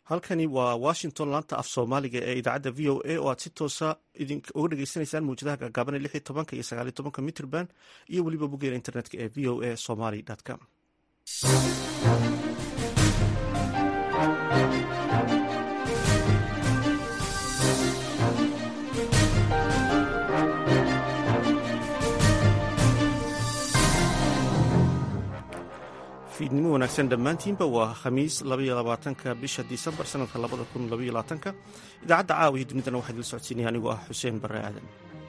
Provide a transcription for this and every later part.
halkani waa washington laanta af soomaaliga ee idaacadda v o a oo aad si toosa uga dhegeysaneysaan mawjadaha gaagaaban lix iyo tobanka iyo sagaal iyo tobanka mitrband iyo weliba boggeena internetka ee v o a somaly com fiidnimo wanaagsan dhammaantiinba waa khamiis labaatanka bisha disembar sanadka labada kun labaatanka idaacadda caawa iyo dunidana waxaa idila socodsiinaya anigoo ah xuseen barre aadan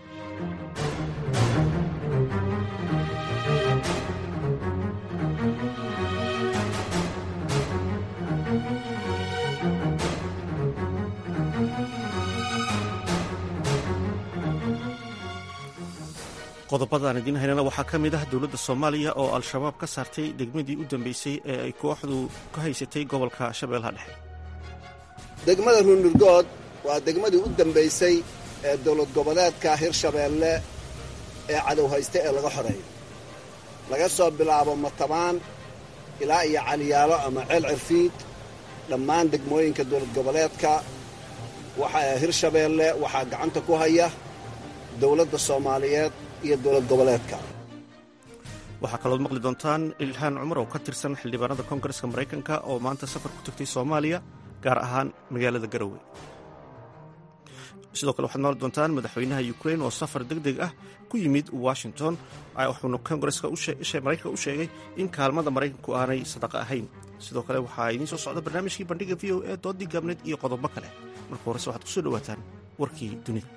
qodobadaan idiin haynana waxaa ka mid ah dowladda soomaaliya oo al-shabaab ka saartay degmadii u dambeysay ee ay kooxdu ka haysatay gobolka shabeellaha dhexe degmada ruunurgood waa degmadii u dambaysay ee dowlad goboleedka hirshabeelle ee cadow haysta ee laga xoreeyo laga soo bilaabo matabaan ilaa iyo caliyaalo ama ceel cirfiid dhammaan degmooyinka dowlad goboleedka waxaa hirshabeelle waxaa gacanta ku haya dowladda soomaaliyeed iyo dowlad goboleedka waxaa kalood maqli doontaan ilhaan cumar oo ka tirsan xildhibaanada koongareska maraykanka oo maanta safar ku tagtay soomaaliya gaar ahaan magaalada garowe sidoo kale waxaad maqli doontaan madaxweynaha ukrain oo safar deg deg ah ku yimid washington wuxuuna koongareska maraykanka u sheegay in kaalmada maraykanku aanay sadaqa ahayn sidoo kale waxaa idiin soo socda barnaamijkii bandhiga v o e doodii gaabneed iyo qodobo kale marka horese waxaad kusoo dhowaataan warkii dunida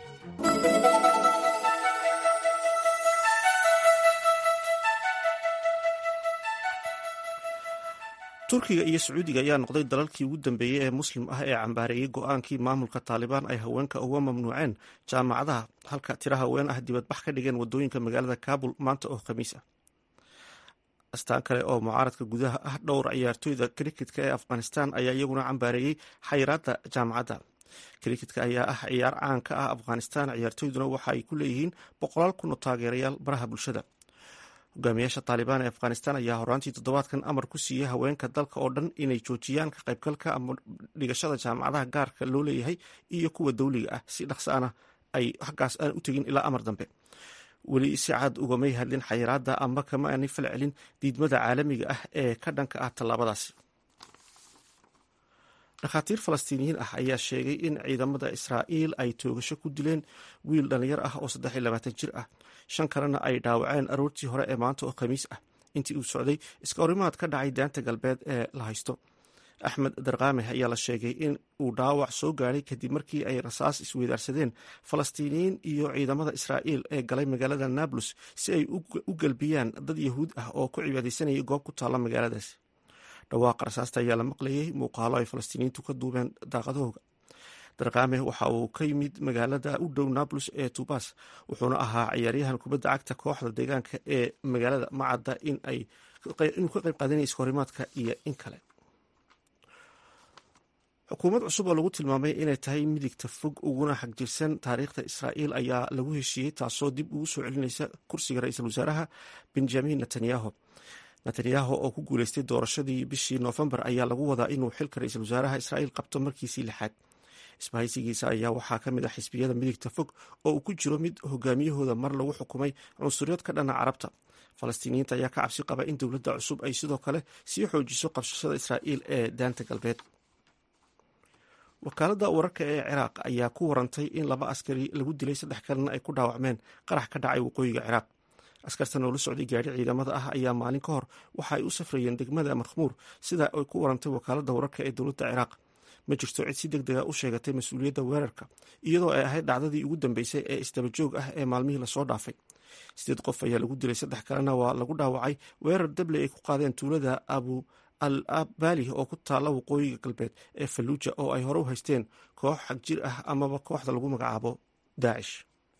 turkiga iyo sacuudiga ayaa noqday dalalkii ugu dambeeyey ee muslim ah ee cambaareeyey go-aankii maamulka taalibaan ay haweenka uga mamnuuceen jaamacadaha halka tira haween ah dibadbax ka dhigeen wadooyinka magaalada kabul maanta oo khamiis ah astaan kale oo mucaaradka gudaha ah dhowr ciyaartooyda kriketka ee afghanistan ayaa iyaguna cambaareeyey xayiraadda jaamacadda kriketka ayaa ah ciyaar caan ka ah afghanistan ciyaartooyduna waxa ay ku leeyihiin boqolaal kun oo taageerayaal baraha bulshada hogaamiyaasha taalibaan ee afghanistan ayaa horaantii toddobaadkan amar ku siiyey haweenka dalka oo dhan inay joojiyaan ka qaybgalka ama dhigashada jaamacadaha gaarka loo leeyahay iyo kuwa dowliga ah si dhaqsaana ay xaggaas aan u tegin ilaa amar dambe weli si cad ugamay hadlin xayiraadda ama kama aanay fal celin diidmada caalamiga ah ee ka dhanka ah tallaabadaasi dhakhaatiir falastiiniyiin ah ayaa sheegay in ciidamada israa'iil ay toogasho ku dileen wiil dhallinyar ah oo saddex iyo labaatan jir ah shan kalena ay dhaawaceen aroortii hore ee maanta oo khamiis ah intii uu socday iska horimaad ka dhacay daanta galbeed ee la haysto axmed darkaame ayaa la sheegay in uu dhaawac soo gaadhay kadib markii ay rasaas isweydaarsadeen falastiiniyiin iyo ciidamada israa'iil ee galay magaalada nablus si ay u gelbiyaan dad yahuud ah oo ku cibaadaysanayay goob ku taalla magaaladaas dhawaaqa rasaasta ayaa la maqlayay muuqaalo ay falastiiniyiintu ka duubeen daaqadahooga darkaame waxa uu ka yimid magaalada u dhow nablus ee tubas wuxuuna ahaa ciyaaryahan kubadda cagta kooxda deegaanka ee magaalada macadda inuu ka qayb qaadanaya iskahorimaadka iyo in kale xukuumad cusub oo lagu tilmaamay inay tahay midigta fog uguna xagjirsan taariikhda israa'iil ayaa lagu heshiiyey taasoo dib ugu soo celinaysa kursiga ra-iisul wasaaraha benjamin netanyahu netanyahu oo ku guuleystay doorashadii bishii noofembar ayaa lagu wadaa inuu xilka ra-iisul wasaaraha israa'iil qabto markiisii lixaad isbahaysigiisa ayaa waxaa ka mid ah xisbiyada midigta fog oo uu ku jiro mid hogaamiyahooda mar lagu xukumay cunsuriyad ka dhana carabta falastiiniyiinta ayaa ka cabsi qaba in dowladda cusub ay sidoo kale sii xoojiso qabsashada israa'iil ee daanta galbeed wakaaladda wararka ee ciraaq ayaa ku warantay in laba askari lagu dilay saddex kalena ay ku dhaawacmeen qarax ka dhacay waqooyiga ciraaq askartan oo la socday gaari ciidamada ah ayaa maalin ka hor waxa ay u safrayeen degmada markhmuur sida ay ku warantay wakaaladda wararka ee dowladda ciraaq ma jirto cid si deg dega u sheegatay mas-uuliyadda weerarka iyadoo ay ahayd dhacdadii ugu dambeysay ee isdabajoog ah ee maalmihii lasoo dhaafay sideed qof ayaa lagu dilay saddex kalena waa lagu dhaawacay weerar dabley ay ku qaadeen tuulada abu al abali oo ku taalla waqooyiga galbeed ee falluuja oo ay hore u haysteen koox xagjir ah amaba kooxda lagu magacaabo daacish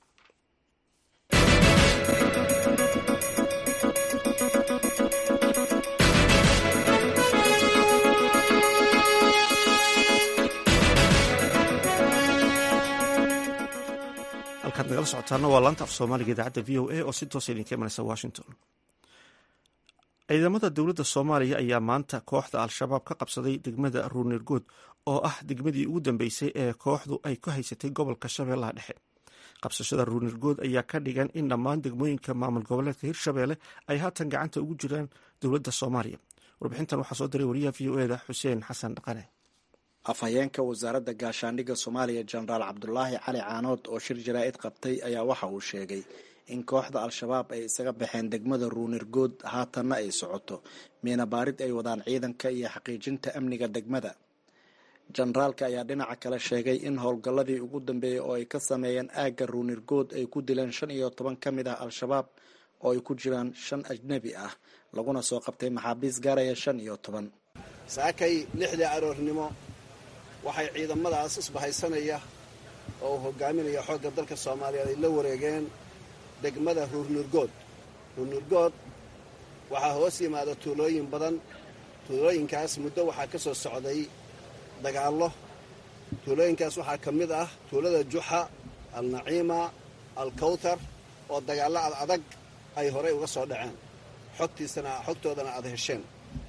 halkaad nagala socotaana waa laanta af soomaaliga idaacadda v o a oo si toosa idinka imanaysa washington ciidamada dowladda soomaaliya ayaa maanta kooxda al-shabaab ka qabsaday degmada ruunirgood oo ah degmadii ugu dambeysay ee kooxdu ay ku haysatay gobolka shabeellaha dhexe qabsashada ruunirgood ayaa ka dhigan in dhammaan degmooyinka maamul goboleedka hirshabeelle ay haatan gacanta ugu jiraan dowladda soomaaliya warbixintan waxaa soo diray wariyaha v o eda xuseen xasan dhaqane afhayeenka wasaaradda gaashaandhigga soomaaliya jenaraal cabdulaahi cali caanood oo shir jaraa'id qabtay ayaa waxa uu sheegay in kooxda al-shabaab ay isaga baxeen degmada ruunirgood haatanna ay socoto miina baarid ay wadaan ciidanka iyo xaqiijinta amniga degmada jenaraalka ayaa dhinaca kale sheegay in howlgalladii ugu dambeeyey oo ay ka sameeyeen aagga ruunirgood ay ku dileen shan iyo toban ka mid ah al-shabaab oo ay ku jiraan shan ajnebi ah laguna soo qabtay maxaabiis gaaraya shan iyo toban saakay lixdii aroornimo waxay ciidamadaas isbahaysanaya oo uu hogaaminaya xoogga dalka soomaaliyeed ay la wareegeen degmada ruurnurgood ruurnurgood waxaa hoos yimaada tuulooyin badan tuulooyinkaas muddo waxaa ka soo socday dagaallo tuulooyinkaas waxaa ka mid ah tuulada juxa alnaciima alkawtar oo dagaallo ad adag ay horay uga soo dhaceen xogtiisana xogtoodana aad hesheen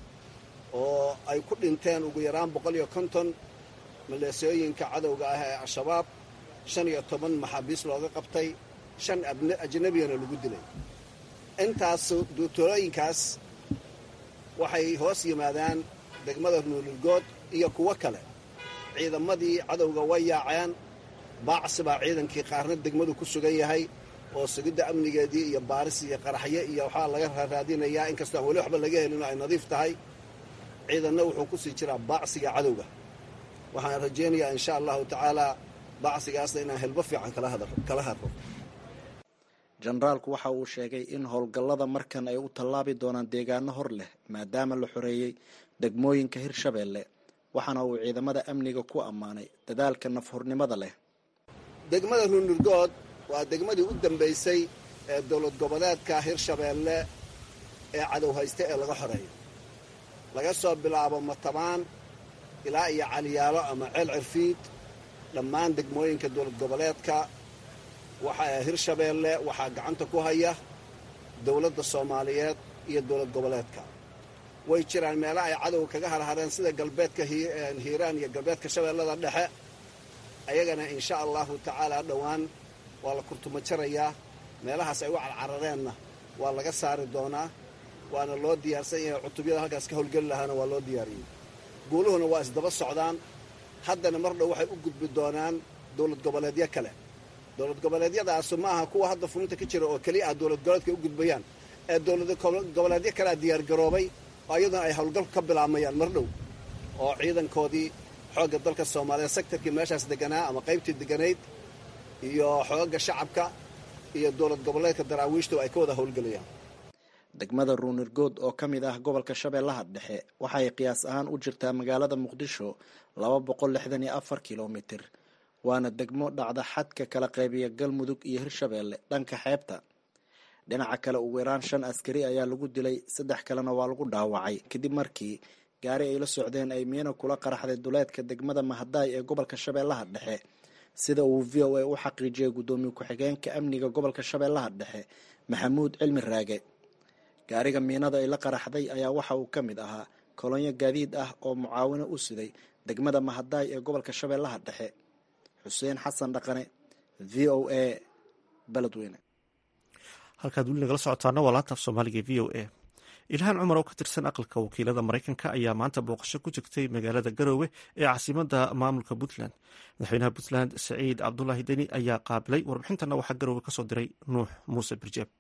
oo ay ku dhinteen ugu yaraan boqol iyo konton maleesooyinka cadowga ah ee al-shabaab shan iyo toban maxaabiis looga qabtay shan ajnabiyana lagu dilay intaas tuulooyinkaas waxay hoos yimaadaan degmada nuulilgood iyo kuwo kale ciidamadii cadowga way yaaceen baacsi baa ciidankii qaarna degmadu ku sugan yahay oo sugidda amnigeedii iyo baaris iyo qaraxyo iyo waxaa laga raaraadinayaa inkastoo aan weli waxba laga helin oo ay nadiif tahay ciidanna wuxuu ku sii jiraa baacsiga cadowga waxaan rajaynayaa insha allahu tacaalaa baacsigaasna inaan helbo fiican kala hadro jenaraalku waxa uu sheegay in howlgallada markan ay u tallaabi doonaan deegaano hor leh maadaama la xoreeyey degmooyinka hirshabeelle waxaana uu ciidamada amniga ku ammaanay dadaalka nafhurnimada leh degmada ruunurgood waa degmadii u dambaysay ee dowlad goboleedka hirshabeelle ee cadow haysta ee laga xoreeyo laga soo bilaabo matabaan ilaa iyo caliyaalo ama ceel cirfiid dhammaan degmooyinka dowlad goboleedka waxaa hirshabeelle waxaa gacanta ku haya dowladda soomaaliyeed iyo dowlad goboleedka way jiraan meelo ay cadowga kaga harhareen sida galbeedka hiiraan iyo galbeedka shabeellada dhexe ayagana insha allahu tacaalaa dhowaan waa la kurtuma jarayaa meelahaas ay u carcarareenna waa laga saari doonaa waana loo diyaarsan yahay cutubyada halkaas ka howlgeli lahaana waa loo diyaariyey guuluhuna waa isdaba socdaan haddana mar dhow waxay u gudbi doonaan dowlad goboleedyo kale dowlad goboleedyadaasu ma aha kuwa hadda fulinta ka jira oo keliya ah dowlad goboleedka u gudbayaan ee dowlad goboleedyo kalea diyaargaroobay oo iyaduna ay howlgalku ka bilaabmayaan mar dhow oo ciidankoodii xoogga dalka soomaaliyeed sektarkii meeshaas deganaa ama qaybtii deganayd iyo xoogagga shacabka iyo dowlad goboleedka daraawiishtu ay ka wada howlgelayaan degmada ruunirgood oo ka mid ah gobolka shabeellaha dhexe waxay qiyaas ahaan u jirtaa magaalada muqdisho laba boqol lixdan iyo afar kilomitir waana degmo dhacda xadka kala qaybiya galmudug iyo hirshabeelle dhanka xeebta dhinaca kale ugu yaraan shan askari ayaa lagu dilay saddex kalena waa lagu dhaawacay kadib markii gaari ay la socdeen ay miino kula qaraxday duleedka degmada mahadaay ee gobolka shabeellaha dhexe sida uu v o a u xaqiijiyay guddoomiye ku-xigeenka amniga gobolka shabeellaha dhexe maxamuud cilmi raage gaariga miinada ay la qaraxday ayaa waxa uu ka mid ahaa kolonyo gaadiid ah oo mucaawino u siday degmada mahadaay ee gobolka shabeellaha dhexe xuseen xasan dhaqane v o a beledweyne halkaad weli nagala socotaana waa laanta af soomaaliga v o a ilhaan cumar oo ka tirsan aqalka wakiilada maraykanka ayaa maanta booqasho ku jirtay magaalada garoowe ee caasimada maamulka puntland madaxweynaha puntland saciid cabdulaahi deni ayaa qaabilay warbixintana waxaa garoowe kasoo diray nuux muuse birjeeb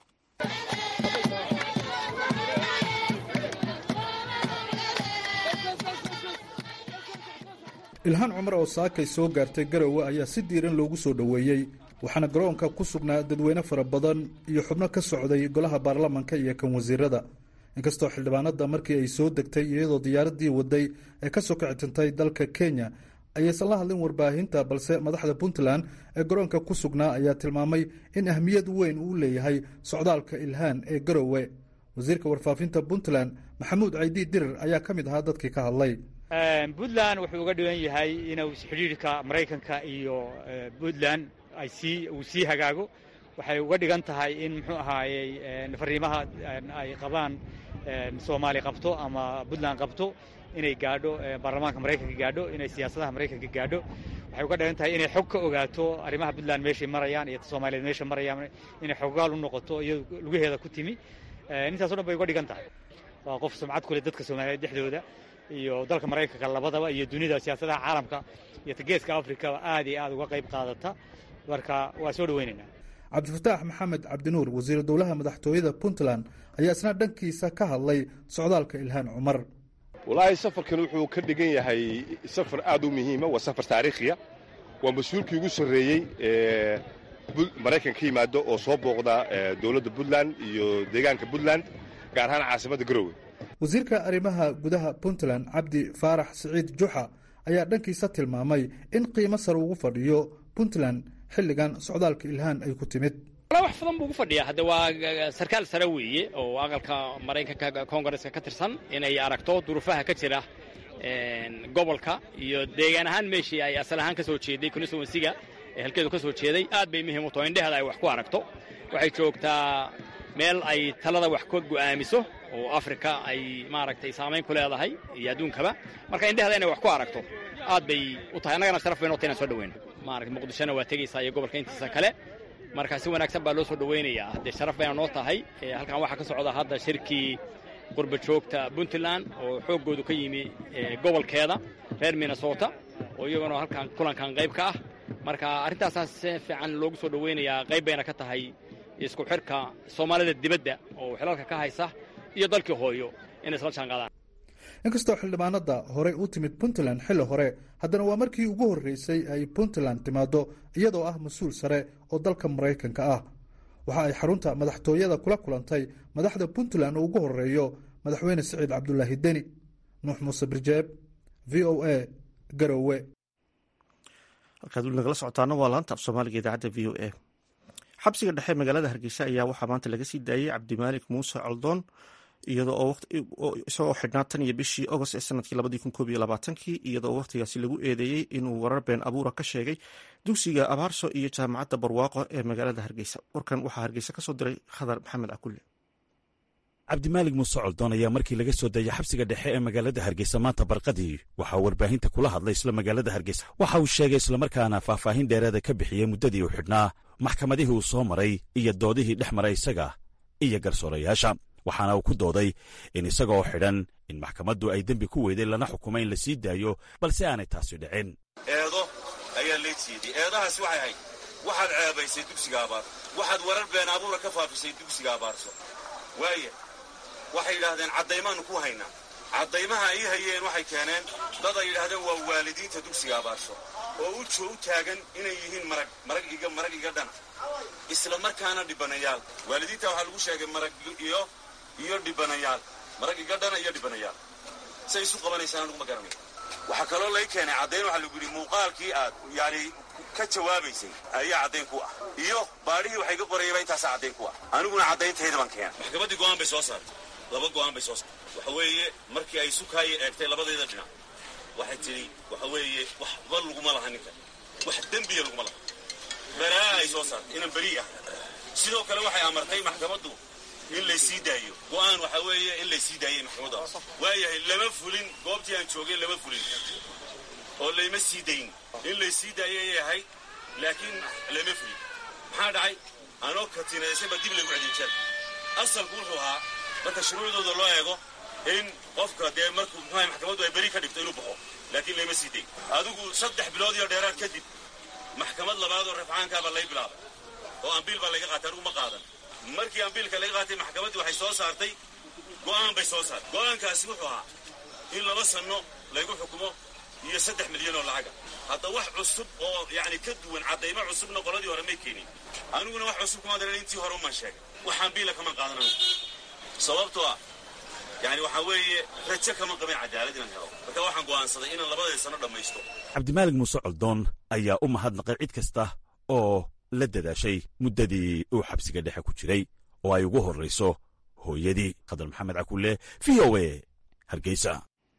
ilhaan cumar oo saakay soo gaartay garowe ayaa si diiran loogu soo dhoweeyey waxaana garoonka ku sugnaa dadweyne fara badan iyo xubno ka socday golaha baarlamanka iyo kan wasiirada inkastoo xildhibaanada markii ay soo degtay iyadoo diyaaradii waday ee kasoo kicitintay dalka kenya ayaysan la hadlin warbaahinta balse madaxda puntland ee garoonka ku sugnaa ayaa tilmaamay in ahmiyad weyn uu leeyahay socdaalka ilhaan ee garowe wasiirka warfaafinta puntland maxamuud caydi dirir ayaa ka mid ahaa dadkii ka hadlay puntland wuxuu uga dhigan yahay inuu xidhiirka maraykanka iyo puntland ay sii uu sii hagaago waxay uga dhigan tahay in muxuu ahaayey fariimaha ay qabaan soomaali qabto ama puntland qabto inay gaadho baarlamaanka maraykanka gaadho inay siyaasadaha maraykanka gaadho waxay uga dhigan tahay inay xog ka ogaato arrimaha puntland meeshay marayaan iyo soomaaliyeed meesha marayaan inay xoggaal u noqoto iyado lugaheeda ku timi intaas o dhan bay uga dhigan tahay waa qof sumcad ku leh dadka soomaaliyeed dhexdooda iyo dalka maraykanka labadaba iyo dunida siyaasadaha caalamka iyo geeska afrikaba aad iyo aad uga qayb qaadata marka waa soo dhaweynaynaa cabdifataax maxamed cabdinuur wasiiru dowlaha madaxtooyada puntland ayaa isna dhankiisa ka hadlay socdaalka ilhaan cumar walaahi safarkan wuxuu ka dhigan yahay safar aad u muhiima waa safar taariikhiya waa mas-uulkii ugu sarreeyey ee maraykan ka yimaado oo soo booqda dowladda puntland iyo deegaanka puntland gaar ahaan caasimadda garowe wasiirka arrimaha gudaha puntland cabdi faarax siciid juxa ayaa dhankiisa tilmaamay in qiimo sare ugu fadhiyo puntland xilligan socdaalka ilhaan ay ku timid wax badan buu ugu fadhiyaa hadde waa sarkaal sare weeye oo aqalka maraykanka koongareska ka tirsan inay aragto duruufaha ka jira gobolka iyo deegaan ahaan meeshii ay asal ahaan ka soo jeeday constituensiga ee halkeedu ka soo jeeday aad bay muhiim u taho indheheeda ay wax ku aragto waxay joogtaa meel ay talada wax ka go'aamiso oo afrika ay maaragtay saamayn ku leedahay iyo adduunkaba marka indheheeda inay wax ku aragto aad bay u tahay annagana sharaf bay noo tahay inaan soo dhaweyno maarata muqdishona waa tegaysaa iyo gobolka intiisa kale marka si wanaagsan baa loo soo dhaweynayaa haddee sharaf bayna noo tahay halkan waxaa ka socda hadda shirkii qurba joogta puntland oo xooggoodu ka yimi gobolkeeda reer minnesota oo iyaguna halkan kulankan qayb ka ah marka arrintaasaa si fiican loogu soo dhaweynayaa qayb bayna ka tahay isku xirka soomaalida dibadda oo xilalka ka haysa iyo dalkii hooyo inay isla jaanqaadaan inkastoo xildhibaanada horey u timid puntland xilli hore haddana waa markii ugu horreysay ay puntland timaaddo iyadoo ah mas-uul sare oo dalka maraykanka ah waxa ay xarunta madaxtooyada kula kulantay madaxda puntland oo ugu horreeyo madaxweyne siciid cabdulaahi deni nuux muuse birjeeb v o a garowe halkaad weli nagala socotaana waa laanta af soomaaliga idaacadda v o a xabsiga dhexe magaalada hargeysa ayaa waxaa maanta laga sii daayey cabdimaalik muuse coldoon isagoo xidhnaa tan iyo bishii agost ee sanadkii labadii kun koob iyo labaatankii iyadoo wakhtigaasi lagu eedeeyey inuu warar been abuura ka sheegay dugsiga abaarso iyo jaamacadda barwaaqo ee magaalada hargeysa warkan waxaa hargeysa ka soo diray khadar maxamed cakulle cabdimaalig muuse coldoon ayaa markii laga soo dayay xabsiga dhexe ee magaalada hargeysa maanta barqadii waxaa warbaahinta kula hadlay isla magaalada hargeysa waxa uu sheegay islamarkaana faahfaahin dheereeda ka bixiyey muddadii uu xidhnaa maxkamadihii uu soo maray iyo doodihii dhex maray isaga iyo garsoorayaasha waxaana uu ku dooday in isagaoo xidhan in maxkamaddu ay dembi ku weyday lana xukumay in la sii daayo balse aanay taasi dhicin eedo ayaa lay jeediyey eedahaasi waxay ahayd waxaad ceebaysay dugsiga abaar waxaad warar been abuura ka faafisay dugsiga abaarso waaya waxay yidhaahdeen caddaymaannu ku haynaa caddaymaha ay hayeen waxay keeneen dad ay yidhaahdeen waa waalidiinta dugsiga abaarso oo u joo u taagan inay yihiin marag marag iga marag iga dhana isla markaana dhibanayaal waalidiinta waxaa lagu sheegay marag iyo iyo dhibanayaal marag iga dhana iyo dhibanayaal say isu qabanaysaan anuguma garanay waxaa kaloo lay keenay caddayn waxaa lagu yidhi muuqaalkii aad yani ka jawaabaysay ayaa caddayn ku ah iyo baadhihii waxay ka qorayaba intaasaa caddayn ku ah aniguna caddayntayda baan keena maxkamaddii go'aan bay soo saartay laba go'aan bay soo saartay waxa weeye markii ay sukaaya eegtay labadayda dhinac waxay tidhi waxa weeye waxba laguma laha ninkan wax dembiya laguma laha baraa ay soo saartay inaan berii ah sidoo kale waxay amartay maxkamaddu in laysii daayo go'aan waxaa weeye in laysii daayay maxkamadda waayahay lama fulin goobtii aan joogay lama fulin oo layma sii dayn in laysii daayay ayay ahayd laakiin lama fulin maxaa dhacay anoo katinaysanba dib lagu cediijal asalku wuxuu ahaa marka shuruucdooda loo eego in qofka dee markuu muxuaha maxkamaddu ay beri ka dhigto inuu baxo laakiin layma sii dayn adigu saddex bilood iyo dheeraad kadib maxkamad labaad oo rafcaankaabaa lay bilaabay oo ambiil baa layga qaatay anigu ma qaadan markii ambiilka laga qaatay maxkamaddii waxay soo saartay go'aan bay soo saartay go'aankaasi wuxuu ahaa in laba sanno laygu xukumo iyo saddex milyan oo lacaga hadda wax cusub oo yacni ka duwan caddaymo cusubna qoladii hore may keenin aniguna wax cusub kuma daran intii hore umaan sheegay wax ambiila kama qaadan anigu sababtoo ah yani waxaa weeye rajo kama qabin cadaalad inaan helo marka waxaan go'aansaday inaan labadii sanno dhammaysto cabdimaalig muuse coldoon ayaa u mahadnaqay cid kasta oo la dadaashay muddadii uu xabsiga dhexe ku jiray oo ay ugu horrayso hooyadii khadar maxamed cakulle v o a hargeysa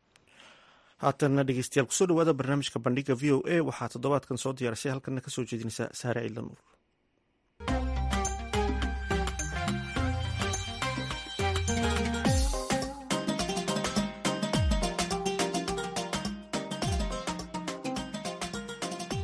haatanna dhegeystayaal kusoo dhawaada barnaamijka bandhiga v o a waxaa toddobaadkan soo diyaarisay halkanna ka soo jeedinaysa saare ciidla nuur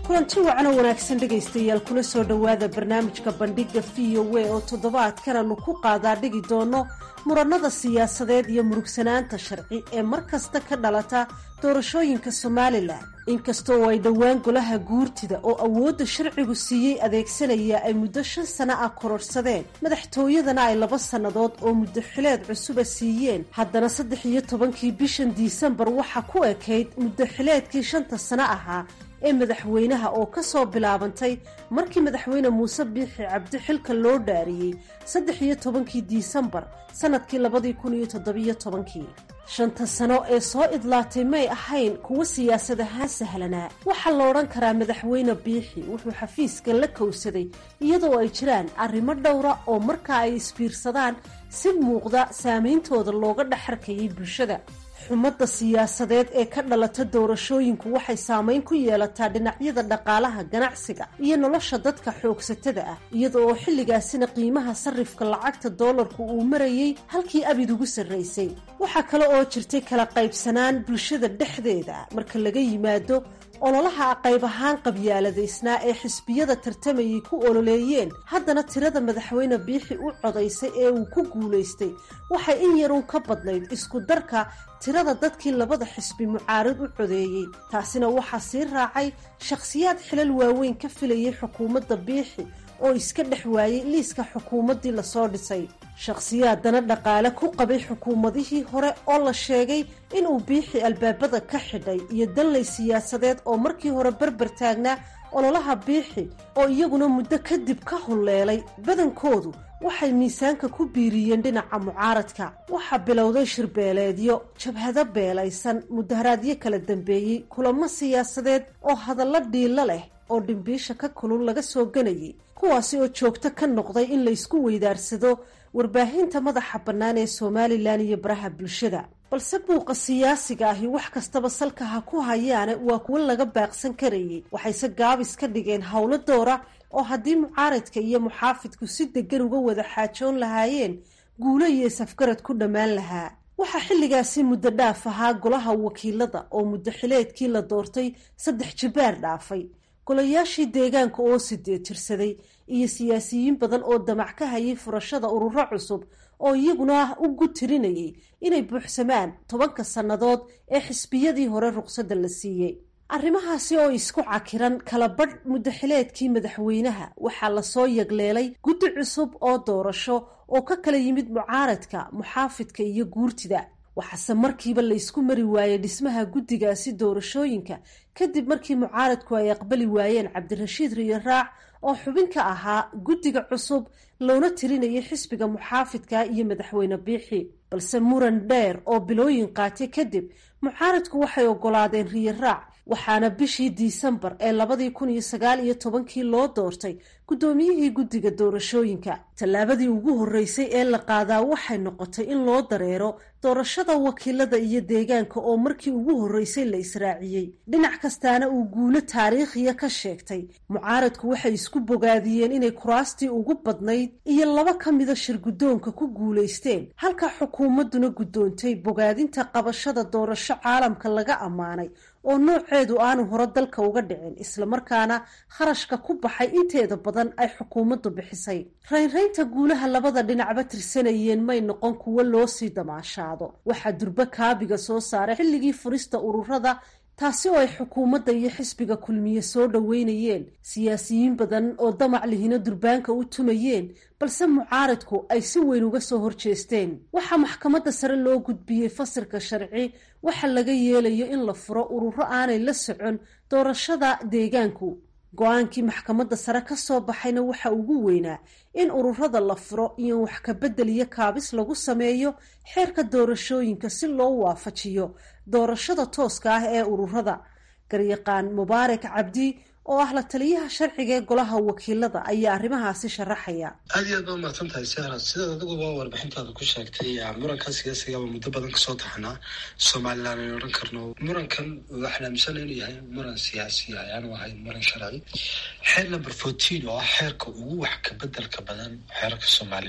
kulanti wacan oo wanaagsan dhegaystayaal kula soo dhowaada barnaamijka bandhiga v o a oo toddobaadkan aanu ku qaadaa dhigi doono murannada siyaasadeed iyo murugsanaanta sharci ee mar kasta ka dhalata doorashooyinka somalilan inkastoo ay dhowaan golaha guurtida oo awoodda sharcigu siiyey adeegsanaya ay muddo shan sano ah kororhsadeen madaxtooyadana ay laba sannadood oo muddo xileed cusuba siiyeen haddana saddex iyo tobankii bishan disembar waxaa ku ekayd muddo xileedkii shanta sano ahaa ee madaxweynaha oo ka soo bilaabantay markii madaxweyne muuse biixi cabdi xilka loo dhaariyey saddex iyo tobankii disembar sannadkii labadii kun iyo toddobiyo tobankii shanta sano ee soo idlaatay may ahayn kuwa siyaasad ahaan sahlanaa waxaa la odhan karaa madaxweyne biixi wuxuu xafiiska la kowsaday iyadoo ay jiraan arrimo dhowra oo markaa ay isbiirsadaan si muuqda saameyntooda looga dhexarkayay bulshada xumadda siyaasadeed ee ka dhalata doorashooyinku waxay saameyn ku yeelataa dhinacyada dhaqaalaha ganacsiga iyo nolosha dadka xoogsatada ah iyada oo xilligaasina qiimaha sarrifka lacagta doolarku uu marayey halkii abid ugu sarraysay waxaa kale oo jirtay kala qaybsanaan bulshada dhexdeeda marka laga yimaado ololaha qayb ahaan qabyaaladaysnaa ee xisbiyada tartamayay ku ololeeyeen haddana tirada madaxweyne biixi u codaysay ee uu ku guulaystay waxay in yarun ka badnayd isku darka tirada dadkii labada xisbi mucaarid u codeeyey taasina waxaa sii raacay shakhsiyaad xilal waaweyn ka filayay xukuumadda biixi oo iska dhex waayey liiska xukuumaddii lasoo dhisay shakhsiyaadana dhaqaale ku qabay xukuumadihii hore oo la sheegay inuu biixi albaabada ka xidhay iyo danley siyaasadeed oo markii hore berber taagnaa ololaha biixi oo iyaguna muddo kadib ka hulleelay badankoodu waxay miisaanka ku biiriyeen dhinaca mucaaradka waxaa bilowday shirbeeleedyo jabhado beelaysan mudaharaadyo kala dambeeyey kulamo siyaasadeed oo hadallo dhiilo leh oo dhimbiisha ka kulul laga soo ganayay kuwaasi oo joogto ka noqday in laysku weydaarsado warbaahinta madaxa bannaan ee somalilan iyo baraha bulshada balse buuqa siyaasiga ahi wax kastaba salka ha ku hayaane waa kuwo laga baaqsan karayay waxayse gaabis ka dhigeen howlo doora oo haddii mucaaradka iyo muxaafidku si degan uga wada xaajoon lahaayeen guulo iyo safgarad ku dhammaan lahaa waxaa xilligaasi muddo dhaaf ahaa golaha wakiilada oo muddo xileedkii la doortay saddex jibaar dhaafay golayaashii deegaanka oo sideed jirsaday iyo siyaasiyiin badan oo damac ka hayay furashada ururo cusub oo iyaguna u gutirinayay inay buuxsamaan tobanka sannadood ee xisbiyadii hore ruqsadda la siiyey arrimahaasi oo isku cakiran kala badh muddaxileedkii madaxweynaha waxaa lasoo yagleelay guddi cusub oo doorasho oo ka kala yimid mucaaradka muxaafidka iyo guurtida waxaase markiiba laysku mari waayey dhismaha guddigaasi doorashooyinka kadib markii mucaaradku ay aqbali waayeen cabdirashiid riyo raac oo xubin ka ahaa guddiga cusub loona tirinayay xisbiga muxaafidka iyo madaxweyne biixi balse muran dheer oo bilooyin qaatay kadib mucaaradku waxay ogolaadeen riyo raac waxaana bishii disembar ee labadii kun iyo sagaal iyo tobankii loo doortay guddoomiyihii guddiga doorashooyinka tallaabadii ugu horreysay ee la qaadaa waxay noqotay in loo dareero doorashada wakiilada iyo deegaanka oo markii ugu horreysay la israaciyey dhinac kastaana uu guulo taariikhiya ka sheegtay mucaaradku waxay isku bogaadiyeen inay kuraastii ugu badnayd iyo laba ka mida shir guddoonka ku guulaysteen halka xukuumadduna guddoontay bogaadinta qabashada doorasho caalamka laga ammaanay oo nooceedu aanu hore dalka uga dhicin islamarkaana kharashka ku baxay inteeda badan ay xukuumaddu bixisay raynraynta guulaha labada dhinacba tirsanayeen may noqon kuwo loo sii damaashaado waxaa durbo kaabiga soo saaray xilligii furista ururada taasi oo ay xukuumadda iyo xisbiga kulmiye soo dhoweynayeen siyaasiyiin badan oo damac lihino durbaanka u tumayeen balse mucaaradku ay si weyn uga soo horjeesteen waxaa maxkamadda sare loo gudbiyey fasilka sharci waxa laga yeelayo in la furo ururo aanay la socon doorashada deegaanku go-aankii maxkamadda sare ka soo baxayna waxa ugu weynaa in ururada la furo iyo wax kabedel iyo kaabis lagu sameeyo xeerka doorashooyinka si loo waafajiyo doorashada tooska ah ee ururada garyaqaan mubaarak cabdi oo ah la taliyaha sharciga ee golaha wakiilada ayaa arrimahaasi sharaxaya aad iyo aad baa umahadsan tahay sahra sidaad adiguba warbixintaada ku sheegtay murankan siyaasigaba muddo badan kasoo taxnaa somalilan aynu odhan karno murankan waxaan aaminsana inuu yahay muran siyaasi ah aanu ahayn muran sharci xeer number fourteen oo ah xeerka ugu wax kabedelka badan xeerarka somalilan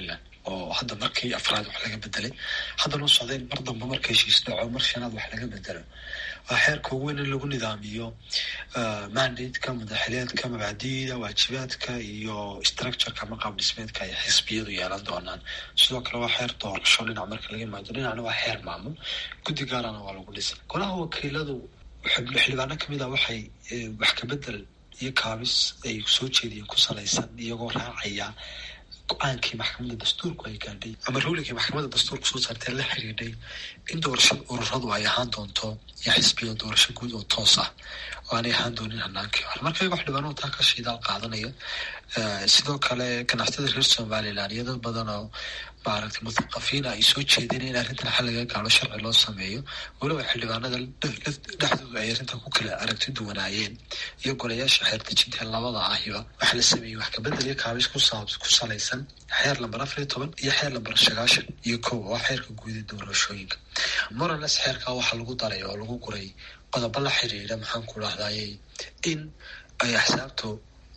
oo hadda markii afraad wax laga bedelay haddana u socday mar dambe marka heshiis dhaco mar shanaad wax laga bedelo waa xeerka ugu weyn in lagu nidaamiyo mandateka madaxileedka mabaadiida waajibaadka iyo structureka ama qaab dhismeedka ay xisbiyadu yeelan doonaan sidoo kale waa xeer doorasho dhinac marka laga imaado dhinacna waa xeer maamul guddi gaarana waa lagu dhisay golaha wakiiladu xildhibaano kamid a waxay wax kabedel iyo kaabis ay soo jeediyeen ku salaysan iyagoo raacaya go-aankii maxkamadda dastuurku ay gaadhay ama ruulinkii maxkamadda dastuurku soo saartee la xiriidhay in doorashada ururadu ay ahaan doonto iyo xisbiya doorasho guud oo toos ah oo aanay ahaan doonin hanaankii hore marka iyago xildhibaanadu taa ka shiidaal qaadanaya sidoo kale ganacsatada reer somalilan iyo dad badan oo maaragtay muthaqafiina ay soo jeedeen in arrintan xal laga gaalo sharci loo sameeyo weliba xildhibaanada dhexdooda ay arrintan ku kala aragti duwanaayeen iyo golayaasha xeerdejinta labada ahiba waxaa la sameeyey wax kabedel iyo kaabis ku salaysan xeer lamber afar iyo toban iyo xeer lamber sagaashan iyo kow waa xeerka guuda doorashooyinka morales xeerkaa waxaa lagu daray oo lagu guray qodobo la xiriira maxaan ku dhahdaye in ay axsaabtu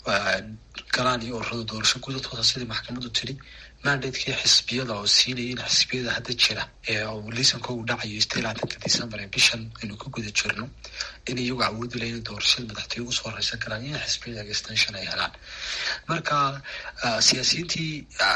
galaan iyo ururada doorasho gudatooda sidii maxkamaddu tiri mandatekii xisbiyada oo siinaya in xisbiyada hadda jira ee liisanka uu dhacayo istilaatanka december ee bishan aynu ku guda jirno in iyagu awoodi laha inay doorashada madaxtooye ugu soo horeysan karaan in xisbiyada extension ay helaan marka siyaasiyiintii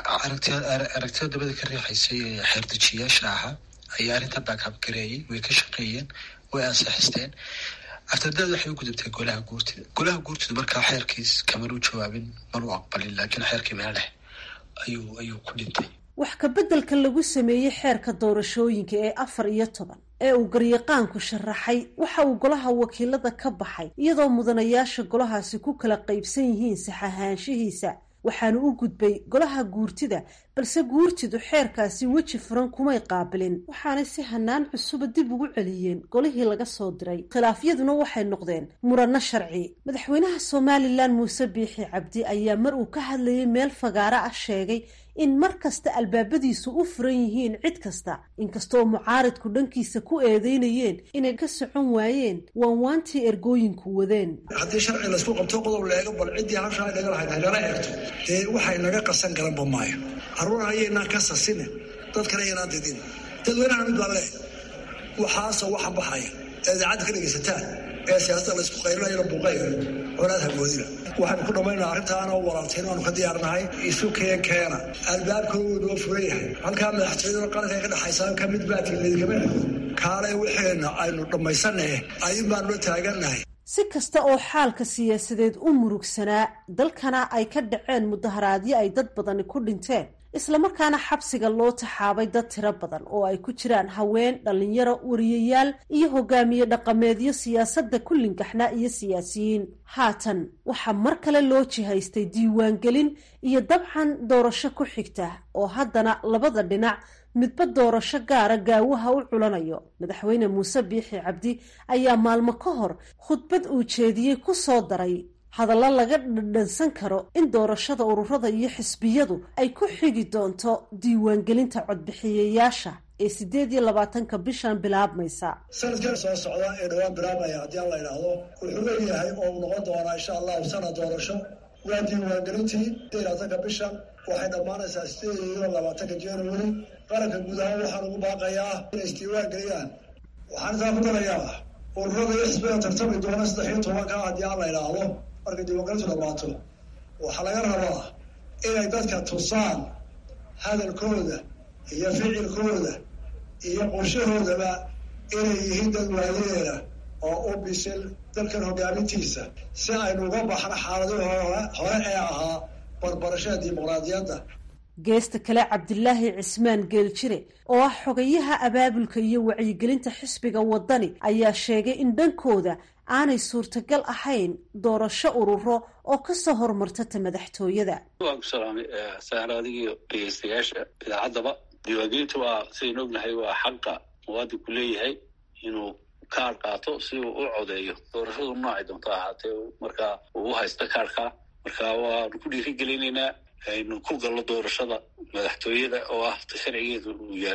aragtida dabada ka riixaysay ee xeerdejiyaasha ahaa ayaa arrintan baakab gareeyay way ka shaqeeyeen way ansixisteen aftadaad waxay u gudubtay golaha guurtida golaha guurtida markaa xeerkiis kamanu jawaabin manu aqbalin laakiin xeerkii meel leh ayuu ayuu ku dhintay wax kabeddelka lagu sameeyey xeerka doorashooyinka ee afar iyo toban ee uu garyaqaanku sharaxay waxa uu golaha wakiilada ka baxay iyadoo mudanayaasha golahaasi ku kala qaybsan yihiin saxahaanshihiisa waxaanu u gudbay golaha guurtida balse guurtidu xeerkaasi weji furan kumay qaabilin waxaanay si hanaan cusuba dib ugu celiyeen golihii laga soo diray khilaafyaduna waxay noqdeen muranno sharci madaxweynaha somalilan muuse biixi cabdi ayaa mar uu ka hadlayay meel fagaaro ah sheegay in mar kasta albaabadiisu u furan yihiin cid kasta inkastooo mucaaridku dhankiisa ku eedeynayeen inay ka socon waayeen waanwaantii ergooyinku wadeen haddii sharci laysku qabto qodob la eego bal ciddii halshaa naga lahayd haynala eegto dee waxay naga qasan garanba maayo caruur hayaynaan ka sasine dad kale yaynaan didin dadweynaha mid baan leeh waxaasoo waxa baxaya ee idaacadda ka dhegaysataan ee siyaasada laysku qayrinayana buuqayga colaad hagoodina waxaanu ku dhammaynaa arrintaana walaaltayn waanu ka diyaarnahay isu keen keena albaabkoodu noo furan yahay halkaa madaxtooyaduna qaranka ka dhexaysaa ka mid baatiin laydikama kaale wixeenna aynu dhammaysannahe ayun baanula taagannahay si kasta oo xaalka siyaasadeed u murugsanaa dalkana ay ka dhaceen mudaharaadyo ay dad badani ku dhinteen islamarkaana xabsiga loo taxaabay dad tiro badan oo ay ku jiraan haween dhallinyaro wariyayaal iyo hogaamiye dhaqameedyo siyaasadda kullingaxna iyo siyaasiyiin haatan waxaa mar kale loo jihaystay diiwaangelin iyo dabcan doorasho ku xigta oo haddana labada dhinac midba doorasho gaara gaawaha u culanayo madaxweyne muuse biixi cabdi ayaa maalmo ka hor khudbad uu jeediyey ku soo daray hadallo laga dhadhansan karo in doorashada ururada iyo xisbiyadu ay ku xigi doonto diiwaangelinta codbixiyayaasha ee sideed iyo labaatanka bishan bilaabmaysa sanadkan soo socda ee dhowaan bilaabmaya haddii aan la idhaahdo wuxuu leeyahay oo uu noqon doonaa insha allahu sanad doorasho waa diiwaangelintii sideed labaatanka bishan waxay dhammaanaysaa sideed iyo labaatanka january qaranka guud ahaan waxaan ugu baaqayaa inay isdiiwaangeliyaan waxaan intaa ku darayaa ururada iyo xisbiga tartami doona saddex iyo tobanka haddii aan la idhaahdo markay diiwaangelintu dhammaato waxaa laga rabaa inay dadka tusaan hadalkooda iyo ficilkooda iyo qorshahoodaba inay yihiin dad waayeela oo u bisil dalkan hogaamintiisa si aynu uga baxno xaaladii hore ee ahaa barbarashada dimuqraadiyadda geesta kale cabdilaahi cismaan geeljire oo ah xogayaha abaabulka iyo wacyigelinta xisbiga wadani ayaa sheegay in dhankooda aanay suurtagal ahayn doorasho ururo oo kasoo hormarta ta madaxtooyada waan ku salaamay saara adigii dhegeystayaasha idaacaddaba diiwaangelinta waa sidaynu ognahay waa xaqa muwaadinku leeyahay inuu kaar qaato si uu u codeeyo doorashadu noocay doonto ahaatee markaa uu u haysta kaarkaa marka waanu ku dhiirigelinaynaa aynu ku gallo doorashada madaxtooyada oo ah ta sharcigeedu uu yaallo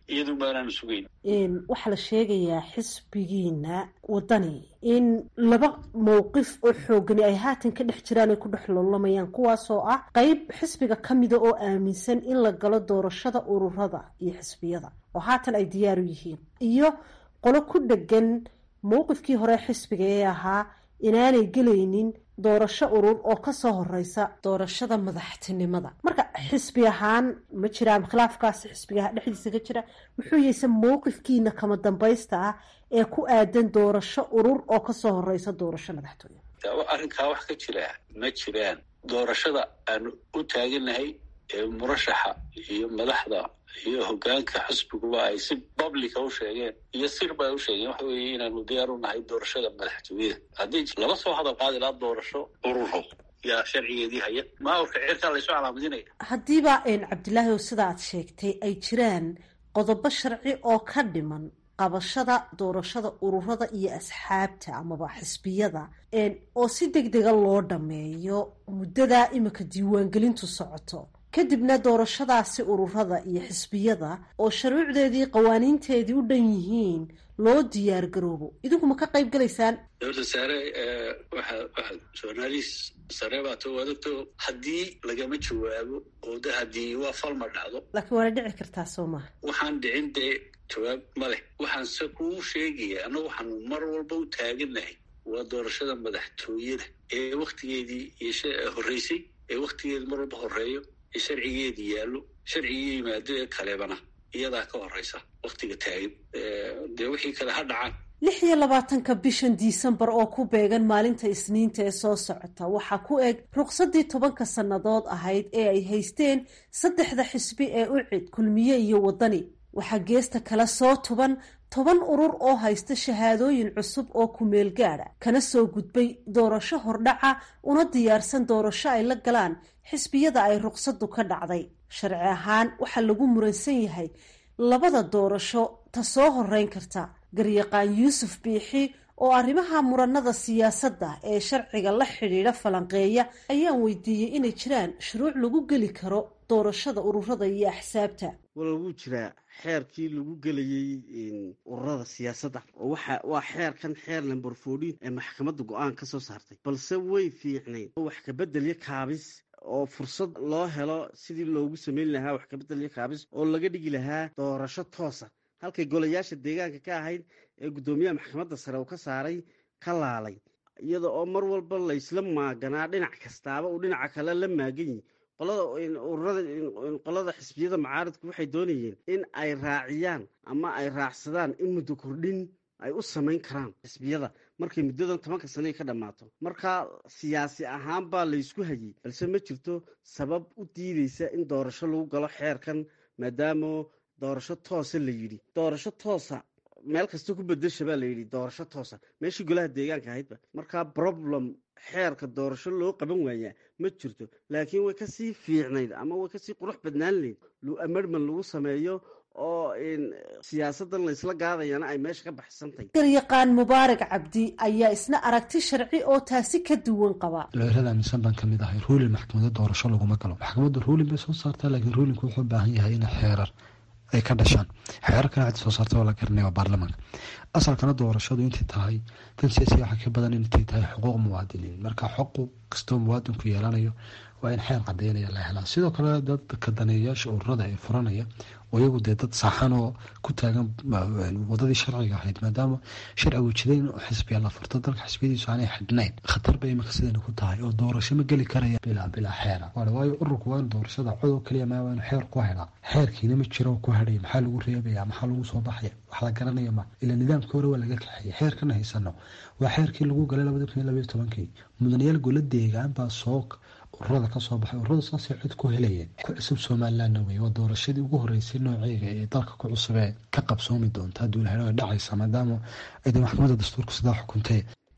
iyadun baanaanu sugayn waxaa la sheegayaa xisbigiina wadani in laba mowqif oo xoogani ay haatan ka dhex jiraan ay ku dhex loolamayaan kuwaasoo ah qeyb xisbiga ka mida oo aaminsan in la galo doorashada ururada iyo xisbiyada oo haatan ay diyaaru yihiin iyo qolo ku dhegan mowqifkii hore xisbiga ee ahaa inaanay gelaynin doorasho urur oo kasoo horeysa doorashada madaxtinimada marka xisbi ahaan ma jiraan khilaafkaasi xisbiga dhexdiisa ka jira muxuu yeyse mowqifkiina kama dambaysta ah ee ku aadan doorasho urur oo kasoo horeysa doorasho madaxtooye arrinkaa wax ka jira ma jiraan doorashada aanu u taaganahay ee murashaxa iyo madaxda iyo hogaanka xisbiguba ay si publica u sheegeen iyo sirba ay u sheegeen waxa weeye inaanu diyaar u nahay doorashada madaxtooyada haddii laba soo hadal qaadi lahaa doorasho ururo yaa sharcigeedii haya maawrka cirkaa laysoo calaamadinaya haddiiba cabdilaahi oo sida aad sheegtay ay jiraan qodobo sharci oo ka dhiman qabashada doorashada ururada iyo asxaabta amaba xisbiyada oo si deg dega loo dhameeyo muddadaa imika diiwaangelintu socoto kadibna doorashadaasi ururada iyo xisbiyada oo shuruucdeedii qawaaniinteedii u dhan yihiin loo diyaar garoobo idinku ma ka qayb galaysaan dowladda saare waxa waxa journaalis sare baato wadagto haddii lagama jawaabo oo de haddii waa falma dhacdo laakiin waana dhici kartaa soo maha waxaan dhicin dee jawaab ma leh waxaan se kuu sheegaya annagu waxaanu mar walba u taaganahay waa doorashada madaxtooyada ee waktigeedii iyo horreysay ee waktigeedi mar walba horeeyo ee sharcigeedii yaallo sharcigii yimaado ee kalebana iyadaa ka horeysa waktiga taagan dee wixii kale ha dhacaan lix iyo labaatanka bishan disembar oo ku beegan maalinta isniinta ee soo socota waxaa ku eg ruqsadii tobanka sannadood ahayd ee ay haysteen saddexda xisbi ee u cid kulmiye iyo waddani waxaa geesta kale soo tuban toban urur oo haysta shahaadooyin cusub oo kumeel gaadha kana soo gudbay doorasho hordhaca una diyaarsan doorasho ay la galaan xisbiyada ay ruqsaddu ka dhacday sharci ahaan waxaa lagu muransan yahay labada doorasho ta soo horeyn karta garyaqaan yuusuf biixi oo arrimaha muranada siyaasadda ee sharciga la xidhiidha falanqeeya ayaan weydiiyey inay jiraan shuruuc lagu geli karo doorashada ururada iyo axsaabta wala wuu jiraa xeerkii lagu gelayey ururada siyaasadda oo waxa waa xeerkan xeer lamber fourteen ee maxkamadda go-aan ka soo saartay balse way fiicnayd oo wax kabeddelyo kaabis oo fursad loo helo sidii loogu sameyn lahaa wax kabeddelyo kaabis oo laga dhigi lahaa doorasho toosa halkay golayaasha deegaanka ka ahayd ee guddoomiyaha maxkamadda sare uu ka saaray ka laalay iyada oo mar walba laysla maaganaa dhinac kastaaba uu dhinaca kale la maagan yihi qolada ururada qolada xisbiyada macaaridku waxay doonayeen in ay raaciyaan ama ay raacsadaan in muddo kordhin ay u samayn karaan xisbiyada markay muddadan tobanka sane ka dhammaato marka siyaasi ahaan baa laysku hayey balse ma jirto sabab u diideysa in doorasho lagu galo xeerkan maadaama doorasho toosa la yidhi doorasho toosa meel kasta ku bedesha baa layidhi doorasho toosa meeshii golaha deegaanka ahaydba markaa problem xeerka doorasho loo qaban waayaa ma jirto laakiin way kasii fiicnayd ama way kasii qurux badnaan layd amerman lagu sameeyo oo siyaasadan laysla gaadayana ay meesha ka baxsantahy garyaqaan mubaarak cabdi ayaa isna aragti sharci oo taasi ka duwan qaba looyrada aaminsan baan kamid ahay ruulin maxkamada doorasho laguma galo maxkamadda ruulin bay soo saartaa laakiin ruulinku wuxuu u baahan yahay in xeerar ay ka dhashaan xeerarkana cid soo saarta oo la garanaya waa baarlamaanka asalkana doorashadu intay tahay tan siyaasiga waxa ka badan intay tahay xuquuq muwaadiniin marka xuquuq kastoo muwaadinku yeelanayo waa in xeer cadeynaya la helaa sidoo kale dadka daneeyayaasha ururada ee furanaya oo iyagu dee dad saaxan oo ku taagan wadadii sharciga ahayd maadaama sharcigu jiday in xisbiya la furto dalka xisbiyadiisu aanay xidhnayn khatar bay imika sidayna ku tahay oo doorasho ma geli karaya bilaa bilaa xeera waayo ururku waa in doorashada codoo keliya maa waa inu xeer ku helaa xeerkiina ma jiro ku hadhaya maxaa lagu reebaya maxaa lagu soo baxaya wax la garanaya ma ila nidaamkii hore waa laga kaxeeyay xeerkana haysano waa xeerkii lagu galay labada kun iyo labaiyo tobankii mudanayaal gola deegaan baa soo ururada kasoo baxay ururada saasay cod ku helayeen ku cusub somalilandna wey waa doorashadii ugu horeysay nooceega ee dalka ku cusub ee ka qabsoomi doonta hadduu lahelo ay dhacaysa maadaama ayda maxkamadda dastuurka sidaa xukuntay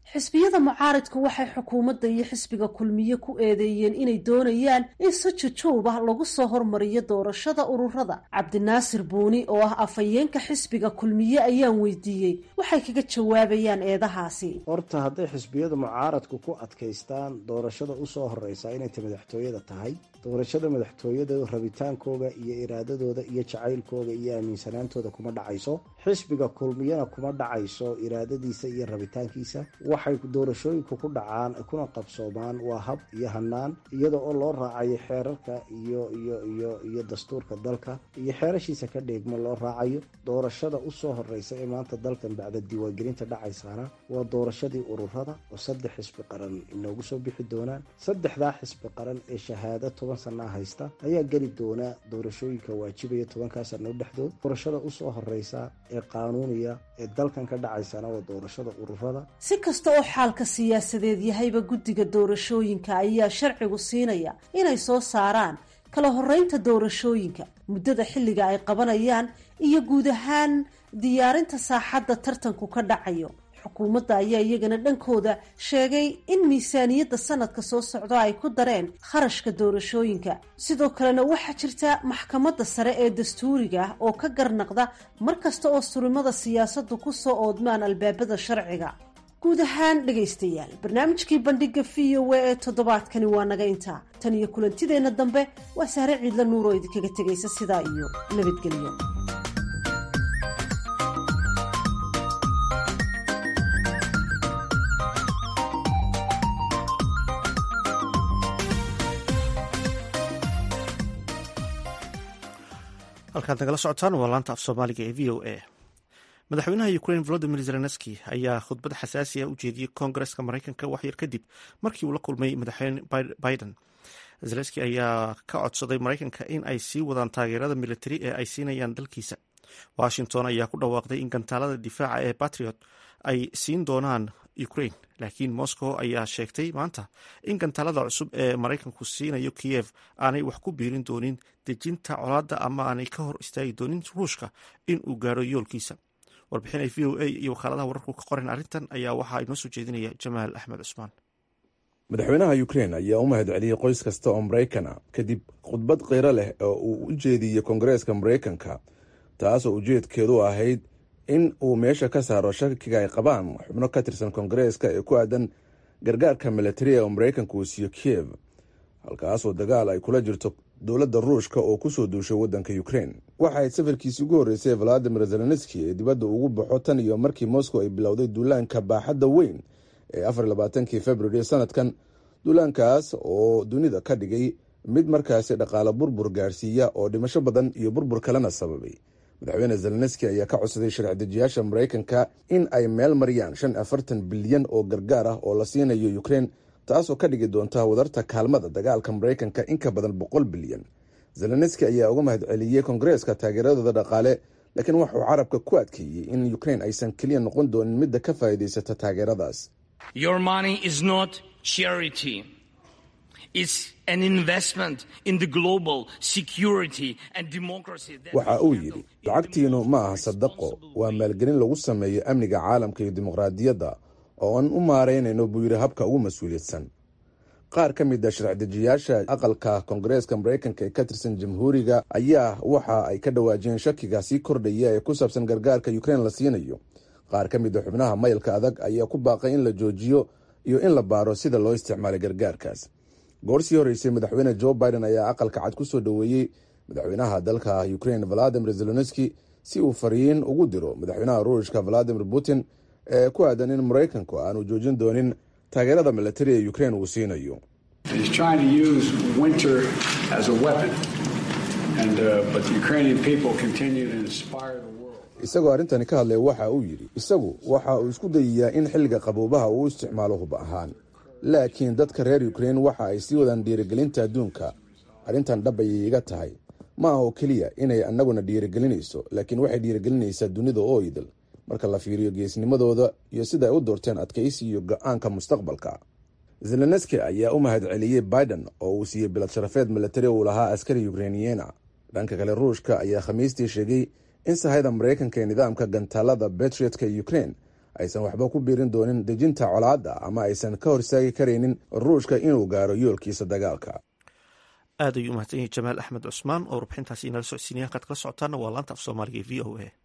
xisbiyada mucaaridku waxay xukuumadda iyo xisbiga kulmiye ku eedeeyeen inay doonayaan in si jujuub ah lagu soo hormariyo doorashada ururada cabdinaasir buuni oo ah afhayeenka xisbiga kulmiye ayaan weydiiyey waxay kaga jawaabayaan eedahaasi horta hadday xisbiyada mucaaradku ku adkaystaan doorashada usoo horeysa inay ta madaxtooyada tahay doorashada madaxtooyada rabitaankooga iyo iraadadooda iyo jacaylkooga iyo aaminsanaantooda kuma dhacayso xisbiga kulmiyana kuma dhacayso iraadadiisa iyo rabitaankiisa waxay doorashooyinku ku dhacaan kuna qabsoomaan waa hab iyo hanaan iyada oo loo raacayo xeerarka iyo iyo iyo iyo dastuurka dalka iyo xeerashiisa ka dheegmo loo raacayo doorashada usoo horeysa ee maanta dalkan bacda diiwaangelinta dhacaysaana waa doorashadii ururada oo saddex xisbi qaran inoogu soo bixi doonaan saddexdaa xisbi qaran ee shahaado toban sanaa haysta ayaa geli doona doorashooyinka waajibaya tobankaa sano dhexdood doorashada usoo horeysa ee qaanuuniya ee dalkan ka dhacaysana waa doorashada ururada si kasta oo xaalka siyaasadeed yahayba guddiga doorashooyinka ayaa sharcigu siinaya inay soo saaraan kala horeynta doorashooyinka muddada xilliga ay qabanayaan iyo guud ahaan diyaarinta saaxadda tartanku ka dhacayo xukuumadda ayaa iyagana dhankooda sheegay in miisaaniyadda sanadka soo socda ay ku dareen kharashka doorashooyinka sidoo kalena waxaa jirta maxkamadda sare ee dastuuriga ah oo ka garnaqda mar kasta oo surimada siyaasaddu ku soo oodmaan albaabada sharciga guud ahaan dhegaystayaal barnaamijkii bandhiga v o a ee toddobaadkani waa naga intaa tan iyo kulantideenna dambe waa sahre ciidla nuur oo idinkaga tegaysa sidaa iyo nabadgelyo halkaad nagala socotaan waa laanta af soomaaliga ee v o a madaxweynaha ukrain volodimir zelenski ayaa khudbad xasaasi ah u jeediyey koongareska maraykanka waxyar kadib markii uu la kulmay madaxweyne biden zelenski ayaa ka codsaday maraykanka in ay sii wadaan taageerada militari ee ay siinayaan dalkiisa washington ayaa ku dhawaaqday in gantaalada difaaca ee batriot ay siin doonaan ukrain laakiin moscow ayaa sheegtay maanta in gantaalada cusub ee maraykanku siinayo kiyev aanay wax ku biirin doonin dejinta colaadda ama aanay ka hor istaagi doonin ruushka in uu gaaro yoolkiisa warbixin ay v o a iyo wakaaladaha wararku ka qoran arrintan ayaa waxaa inoo soo jeedinaya jamaal axmed cusmaan madaxweynaha ukrein ayaa u mahad celiyey qoys kasta oo maraykan ah kadib khudbad kheyro leh oo uu u jeediyey koongareeska maraykanka taasoo ujeedkeedu ahayd in uu meesha ka saaro shakiga ay qabaan xubno ka tirsan koongareeska ee ku aadan gargaarka militariga oo maraykanka uu siiyo kiyev halkaasoo dagaal ay kula jirto dowladda ruushka oo kusoo duushay waddanka ukrein waxa ayd safarkiisii ugu horreysay valadimir zelenski ee dibadda ugu baxo tan iyo markii moscow ay bilowday duulaanka baaxadda weyn ee afar labaatankii februari sanadkan duulaankaas oo dunida ka dhigay mid markaasi dhaqaale burbur gaarsiiya oo dhimasho badan iyo burbur kalena sababay madaxweyne zelenski ayaa ka codsaday sharci-dejiyaasha maraykanka in ay meel mariyaan shan afartan bilyan oo gargaar ah oo la siinayo ukrein taasoo ka dhigi doonta wadarta kaalmada dagaalka maraykanka in ka badan boqol bilyan zelenski ayaa uga mahad celiyey koongareeska taageeradooda dhaqaale laakiin waxauu carabka ku adkeeyey in ukrein aysan keliya noqon doonin midda ka faa'iidaysata taageeradaas waxa uu yidhi lacagtiinu ma aha sadaqo waa maalgelin lagu sameeyo amniga caalamka iyo dimuqraadiyadda oo aan u maaraynayno buu yidhi habka ugu mas-uuliyadsan qaar ka mid a sharci-dejiyaasha aqalka koongareeska maraykanka ee ka tirsan jamhuuriga ayaa waxa ay ka dhawaajiyeen shakiga sii kordhaya ee ku saabsan gargaarka ukrein la siinayo qaar ka mid a xubnaha mayalka adag ayaa ku baaqay in la joojiyo iyo in la baaro sida loo isticmaalay gargaarkaas goor sii horreysay madaxweyne joe biden ayaa aqalka cad ku soo dhoweeyey madaxweynaha dalka ukrein valadimir zelenski si uu fariin ugu diro madaxweynaha ruushka valadimir putin ee ku aadan in maraykanku aanu joojin doonin taageerada militari ee ukrein uu siinayo isagoo arrintani ka hadlaya waxa uu yidhi isagu waxa uu isku dayayaa in xilliga qaboobaha uu isticmaalo hub ahaan laakiin dadka reer ukrein waxa ay sii wadaan dhiirigelinta adduunka arrintan dhab ayay iga tahay ma ah oo keliya inay annaguna dhiirigelinayso laakiin waxay dhiirigelinaysaa dunida oo idil marka la fiiriyo geesnimadooda iyo sida ay u doorteen adkaysi iyo go-aanka mustaqbalka zelenski ayaa u mahad celiyey biden oo uu siiyey bilad sharafeed militari uu lahaa askari ukreiniyeena dhanka kale ruushka ayaa khamiistii sheegay in sahayda maraykanka ee nidaamka gantaalada betriotka ee ukrein aysan waxba ku biirin doonin dejinta colaadda ama aysan ka hor istaagi karaynin ruushka inuu gaaro yoolkiisa dagaalka aad ayuu umahadsan yahay jamaal axmed cusmaan oo warbixintaasi inala socodsiinaya halkaad kala socotaana waa laanta af soomaaliga e v o a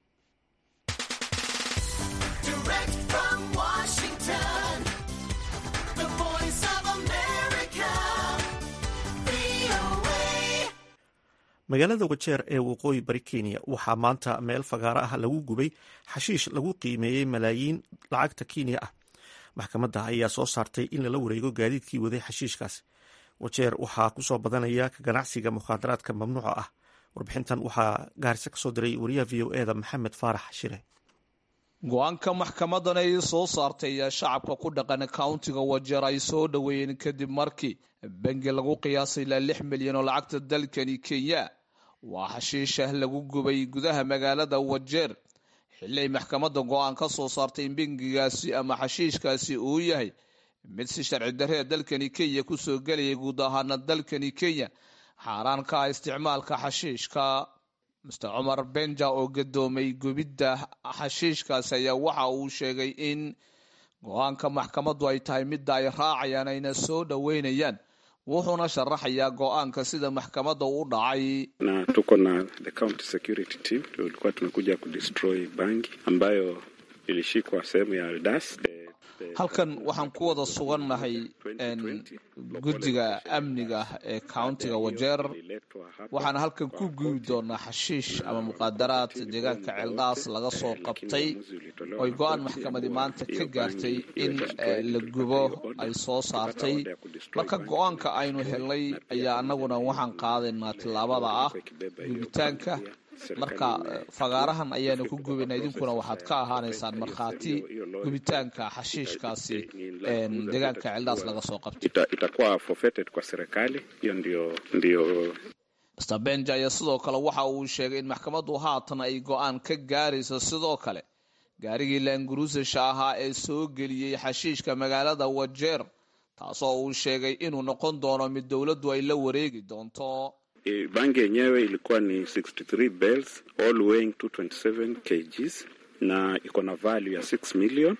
magaalada wajeer ee waqooyi bari kenya waxaa maanta meel fagaaro ah lagu gubay xashiish lagu qiimeeyey malaayiin lacagta kenya ah maxkamadda ayaa soo saartay in lala wareego gaadiidkii waday xashiishkaas wajeer waxaa kusoo badanaya ka ganacsiga mukhaadaraadka mamnuuca ah warbixintan waxaa gaarisa kasoo diray wariyaha v o eda maxamed faarax shire go-aanka maxkamadan ay soo saartay ayaa shacabka ku dhaqan countiga wajeer ay soo dhoweeyeen kadib markii bangi lagu qiyaasay ilaa lix milyan oo lacagta dalkani kenya waa xashiishah lagu gubay gudaha magaalada wajeer xilli ay maxkamadda go-aan ka soo saartay in bangigaasi ama xashiishkaasi uu yahay mid si sharci darree dalkani kenya kusoo gelayay guud ahaana dalkani kenya xaaraan ka ah isticmaalka xashiishka master cumar benja oo gadoomay gubidda xashiishkaasi ayaa waxa uu sheegay in go-aanka maxkamaddu ay tahay midda ay raacayaan ayna soo dhoweynayaan wuxuuna sharaxayaa go-aanka sida maxkamadda u dhacay na tuko na the county security team tulikuwa tumekuja kudestroy bangi ambayo ilishikwa sehemu ya aldas halkan waxaan ku wada sugannahay guddiga amniga ee countiga wajeer waxaana halkan ku gubi doonaa xashiish ama muqaadaraad deegaanka ceeldhaas laga soo qabtay oy go-aan maxkamadi maanta ka gaartay in la gubo ay soo saartay marka go-aanka aynu helnay ayaa anaguna waxaan qaadaynaa tillaabada ah gubitaanka marka fagaarahan ayaanu ku gubina idinkuna waxaad ka ahaanaysaan markhaati gubitaanka xashiishkaasi deegaanka ceeldhaas laga soo qabtay itakuwa forfeited kwa serikali hiyo ndio ndio master benja ayaa sidoo kale waxa uu sheegay in maxkamaddu haatan ay go-aan ka gaarayso sidoo kale gaarigii laanguruusasha ahaa ee soo geliyey xashiishka magaalada wajeer taasoo uu sheegay inuu noqon doono mid dowladdu ay la wareegi doonto bangi yenyewe ilikuwa ni 63 bells all weighing 227 kgs na iko na value ya 6 million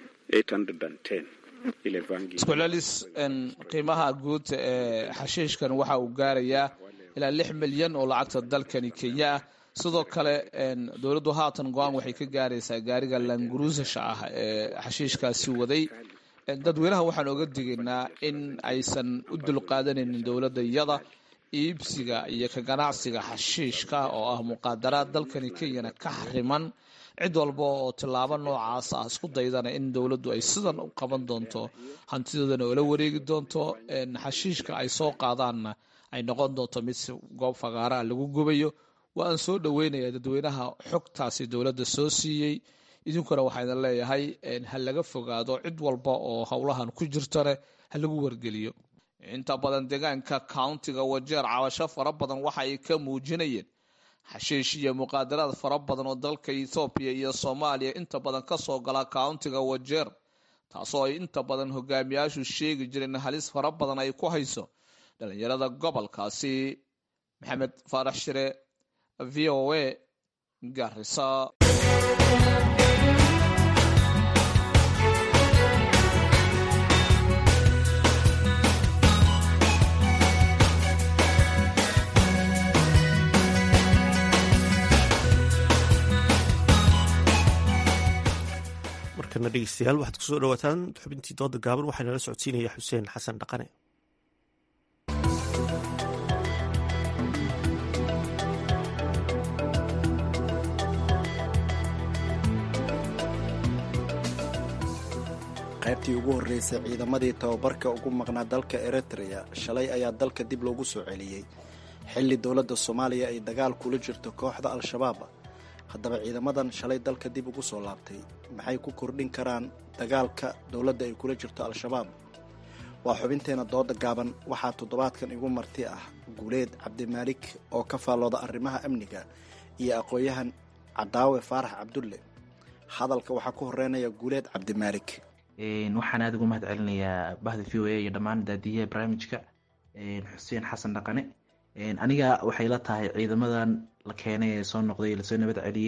810 ile bangi isku celis qiimaha guud ee xashiishkan waxa uu gaarayaa ilaa lix milyan oo lacagta dalkani kenya ah sidoo kale dowladdu haatan go-aan waxay ka gaaraysaa gaariga languruusasha ah ee xashiishkaasi waday dadweynaha waxaan oga digaynaa in aysan u dulqaadanaynin dowladda iyada iibsiga iyo ka ganacsiga xashiishka oo ah muqaadaraad dalkani kenyana ka xariman cid walba oo tillaabo noocaas ah isku daydana in dowladdu ay sidan u qaban doonto hantidoodana oo la wareegi doonto xashiishka ay soo qaadaanna ay noqon doonto mid si goob fagaaraha lagu gubayo waa aan soo dhoweynayaa dadweynaha xogtaasi dowladda soo siiyey idinkuna waxaa leeyahay ha laga fogaado cid walba oo howlahan ku jirtane ha lagu wargeliyo inta badan deegaanka countiga wajeer cabasho fara badan waxa ay ka muujinayeen xashiish iyo muqaadaraad fara badan oo dalka ethoobiya iyo soomaaliya inta badan kasoo gala countiga wajeer taasoo ay inta badan hogaamiyaashu sheegi jireen halis fara badan ay ku hayso dhalinyarada gobolkaasi maxamed faarax shire v o a garisa markana dhegeystayaal waxaad kusoo dhawaataan xubintii dooda gaaban waxaa nala socodsiinaya xuseen xasan dhaqane qaybtii ugu horreysay ciidamadii tababarka ugu maqnaa dalka eritrea shalay ayaa dalka dib loogu soo celiyey xilli dowladda soomaaliya ay dagaal kula jirto kooxda al-shabaab haddaba ciidamadan shalay dalka dib ugu soo laabtay maxay ku kordhin karaan dagaalka dowladda ay kula jirto al-shabaab waa xubinteena dooda gaaban waxaa toddobaadkan igu marti ah guuleed cabdimaalik oo ka faallooda arrimaha amniga iyo aqoon-yahan cadaawe faarax cabdulle hadalka waxaa ku horeynaya guuleed cabdimaalik waxaan aada ugu mahad celinayaa bahda v o a iyo dhammaan daadiyaha barnaamijka xuseen xasan dhaqane aniga waxay la tahay ciidamadan la keenay ee soo noqday lasoo nabad celiyey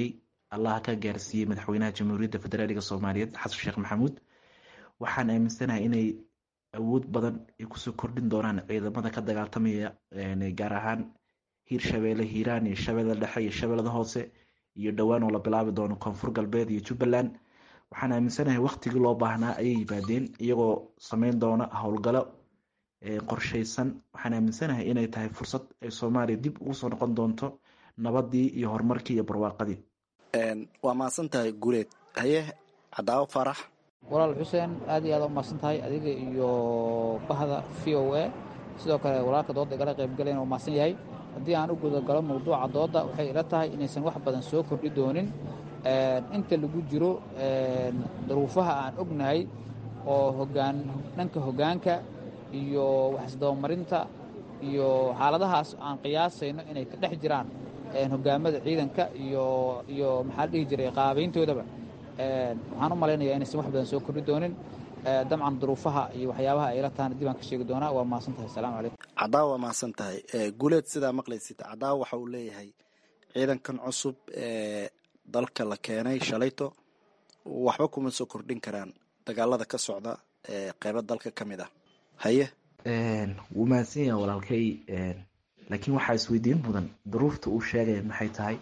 allah ka gaarsiiyey madaxweynaha jamhuuriyadda federaaliga soomaaliyeed xasan sheekh maxamuud waxaan aaminsanahay inay awood badan ay kusoo kordhin doonaan ciidamada ka dagaaltamaya gaar ahaan hiirshabeelle hiiraan iyo shabeellada dhexe iyo shabeellada hoose iyo dhowaan oo la bilaabi doono koonfur galbeed iyo jubbaland waxaan aaminsanahay waktigii loo baahnaa ayay yimaadeen iyagoo sameyn doona howlgalo qorsheysan waxaan aaminsanahay inay tahay fursad ay soomaaliya dib ugu soo noqon doonto nabadii iyo horumarkii iyo barwaaqadii waa mahadsan tahay guuleed haye cadaawo farax walaal xuseen aad iyo aad u mahadsan tahay adiga iyo bahda v o a sidoo kale walaalka dooda igala qaybgalayn oo mahadsan yahay haddii aan u gudagalo mawduuca dooda waxay ila tahay inaysan wax badan soo kordhi doonin inta lagu jiro daruufaha aan ognahay oo hogaan dhanka hoggaanka iyo waxisdabamarinta iyo xaaladahaas aan qiyaasayno inay ka dhex jiraan hogaamada ciidanka iyo iyo maxaa la dhihi jiray qaabayntoodaba waxaan u malaynayaa inaysan wax badan soo kordhi doonin dabcan duruufaha iyo waxyaabaha ay la tahana dib aan ka sheegi doonaa waa mahadsan tahay asalaamu calaykum cadaawa waa mahadsan tahay guuleed sidaa maqlaysid cadaawa waxa uu leeyahay ciidankan cusub ee dalka la keenay shalayto waxba kuma soo kordhin karaan dagaalada ka socda ee qeybo dalka ka mid ah haye wuu mahadsan yaha walaalkay laakiin waxaa isweydiin mudan duruufta uu sheegaya maxay tahay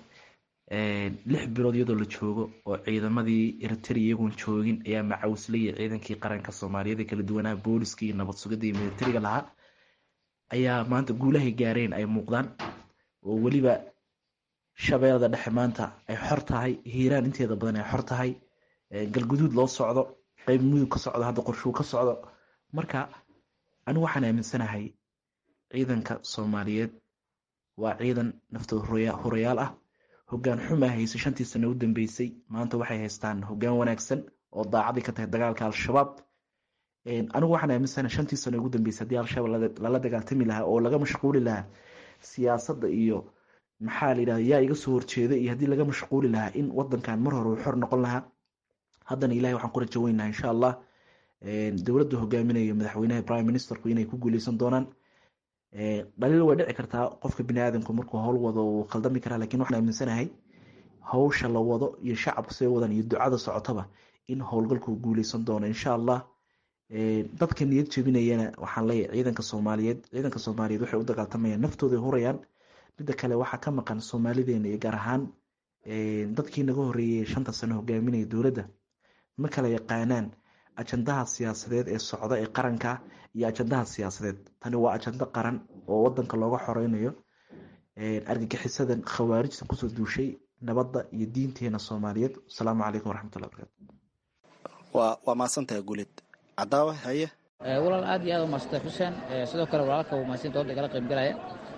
lix bilood iyadoo la joogo oo ciidamadii eritrea iyagoon joogin ayaa macawslaya ciidankii qaranka soomaaliyeed ee kala duwanaa booliska iyo nabad sugidda iyo militariga lahaa ayaa maanta guulahay gaareen ay muuqdaan oo weliba shabeellada dhexe maanta ay xor tahay hiiraan inteeda badan ay xor tahay galguduud loo socdo qeyb mudug ka socdo hadda qorshuu ka socdo marka anigu waxaan aaminsanahay ciidanka soomaaliyeed waa ciidan naftooda horayaal ah hoggaan xumaa haysay shantii sano u dambeysay maanta waxay haystaan hoggaan wanaagsan oo daacadii ka tahay dagaalka al-shabaab anigu waxaan aaminsanahay shantii sano ugu dambeysay haddii al-shabaab lala dagaaltami lahaa oo laga mashquuli lahaa siyaasadda iyo maxaa la yidhahda yaa iga soo horjeeda iyo haddii laga mashquuli lahaa in wadankan mar hore uu xor noqon lahaa haddana ilahay waxaan ku rajo weynaha insha allah dowladda hogaaminayo madaxweynaha prime ministerku inay ku guuleysan doonaan dhaliil way dhici kartaa qofka bini aadamku markuu howl wado uu khaldami karaa lakin waxaan aaminsanahay hawsha la wado iyo shacabku say wadan iyo ducada socotaba in howlgalku guuleysan doono insha allah dadka niyad jebinayana waxaan leeyahay ciidanka soomaaliyeed ciidanka soomaaliyeed waxay u dagaaltamayaan naftooday hurayaan midda kale waxaa ka maqan soomaalideena iyo gaar ahaan dadkii naga horeeyey shanta sano hogaaminaya dowladda ma kala yaqaanaan ajandaha siyaasadeed ee socda ee qaranka iyo ajandaha siyaasadeed tani waa ajando qaran oo wadanka looga xoreynayo argagixisadan khawaarijta kusoo duushay nabadda iyo diinteena soomaaliyeed asalaamu calaykum waraxmatullahi barakaatu waa waa mahadsantahay guulid cadaawa haye walaal aad iyo aad u mahadsantay xuseen sidoo kale walaalka uu mahadsan dooda igala qaybgalaya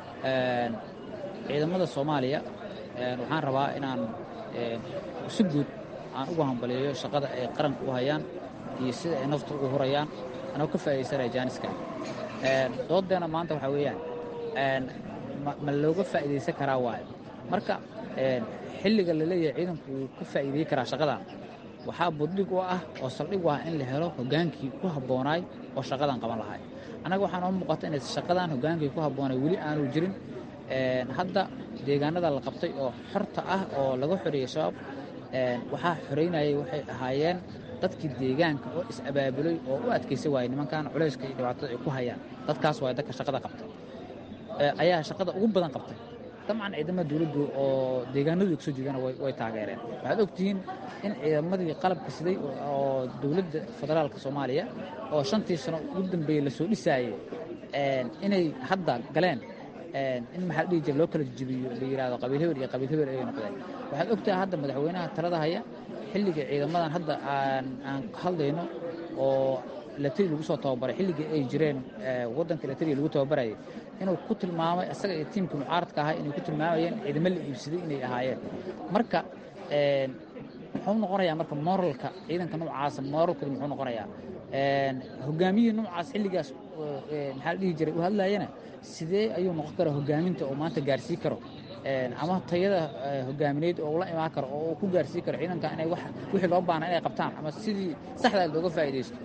ciidamada soomaaliya waxaan rabaa inaan si guud aan ugu hambaliyeeyo shaqada ay qaranka u hayaan iyo sida ay nafta ugu hurayaan anoo ka faa'iidaysanaya jaaniska doodeena maanta waxaa weeyaan ma looga faa'iidaysan karaa waayo marka xilliga la leeyahay ciidanku wuu ka faa'iideey karaa shaqadan waxaa buddhig u ah oo saldhig u ah in la helo hogaankii ku habboonaay oo shaqadan qaban lahay annaga waxaa noo muuqata inay shaqadan hogaankii ku habboonay weli aanu jirin hadda deegaanada la qabtay oo xorta ah oo laga xoreeyey shabaab waxaa xoreynayay waxay ahaayeen dadkii deegaanka oo is-abaabulay oo u adkaysa waayey nimankan culayska iyo dhibaatada ay ku hayaan dadkaas waay dadka shaqada qabtay ayaa shaqada ugu badan qabtay dabcan ciidamada dowladdu oo deegaanadu kasoo jeedana way taageereen waxaad ogtihiin in ciidamadii qalabka siday oo dowladda federaalka soomaaliya oo shantii sano ugu dambeeyey lasoo dhisaayey inay hadda galeen in maxaa la dhihi jira loo kala jebiyo la yidhahdo qabiil hebel iyo qabiil hebel ayay noqdeen waxaad ogtahay hadda madaxweynaha talada haya xilliga ciidamadan hadda aan aan hadlayno oo latari lagu soo tababaray xilligii ay jireen waddanka latari lagu tababarayay inuu ku tilmaamay isaga iyo tiimkii mucaaradka ahaa inay ku tilmaamayeen ciidamo la iibsaday inay ahaayeen marka muxuu noqonayaa marka moralka ciidanka noocaasa moralkooda muxuu noqonayaa hogaamiyihii noocaas xilligaas maxaa la dhihi jiray u hadlayana sidee ayuu noqon karaa hogaaminta oo maanta gaarsii karo ama tayada hogaamineed oo ula imaan karo oo uu ku gaarsii karo ciidanka inay wixii loo baana inay qabtaan ama sidii saxdaa looga faa'iidaysto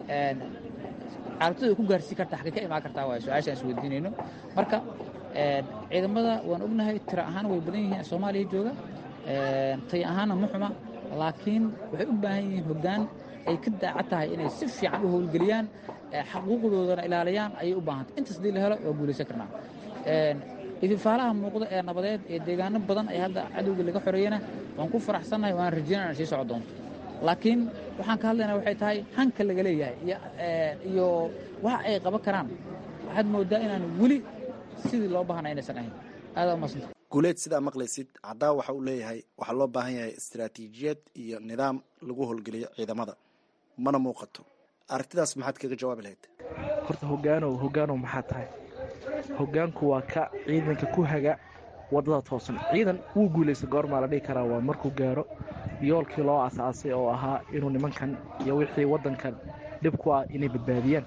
carabtada ku gaarsii karta xagee ka imaan kartaa waay su-aashaan is weydiinayno marka ciidamada waan ognahay tiro ahaan way badan yihiin soomaaliya jooga tay ahaanna ma xuma laakiin waxay u baahan yihiin hoggaan ay ka daacad tahay inay si fiican u howlgeliyaan xaquuqdoodana ilaaliyaan ayay u baahantay intaas hadii la helo waa guulaysan karnaa ififaalaha muuqda ee nabadeed ee deegaano badan ee hadda cadowga laga xoreeyana waan ku faraxsannahay waan rajaynaa inay sii soco doonto laakiin waxaan ka hadlaynaa waxay tahay hanka laga leeyahay iyo waxa ay qaban karaan waxaad moodaa inaan weli sidii loo baahna inaysan ahayn aadaa umadsanta guuleed sidaa maqlaysid caddaa waxa uu leeyahay waxaa loo baahan yahay istaraatiijiyad iyo nidaam lagu howlgeliyo ciidamada mana muuqato aragtidaas maxaad kaga jawaabi lahayd horta hogaanow hogaanow maxaa tahay hogaanku waa ka ciidanka ku haga wadada toosan ciidan wuu guulaysta goormaa la dhihi karaa waa markuu gaaro yoolkii loo asaasay oo ahaa inuu nimankan iyo wixii wadankan dhib ku ah inay badbaadiyaan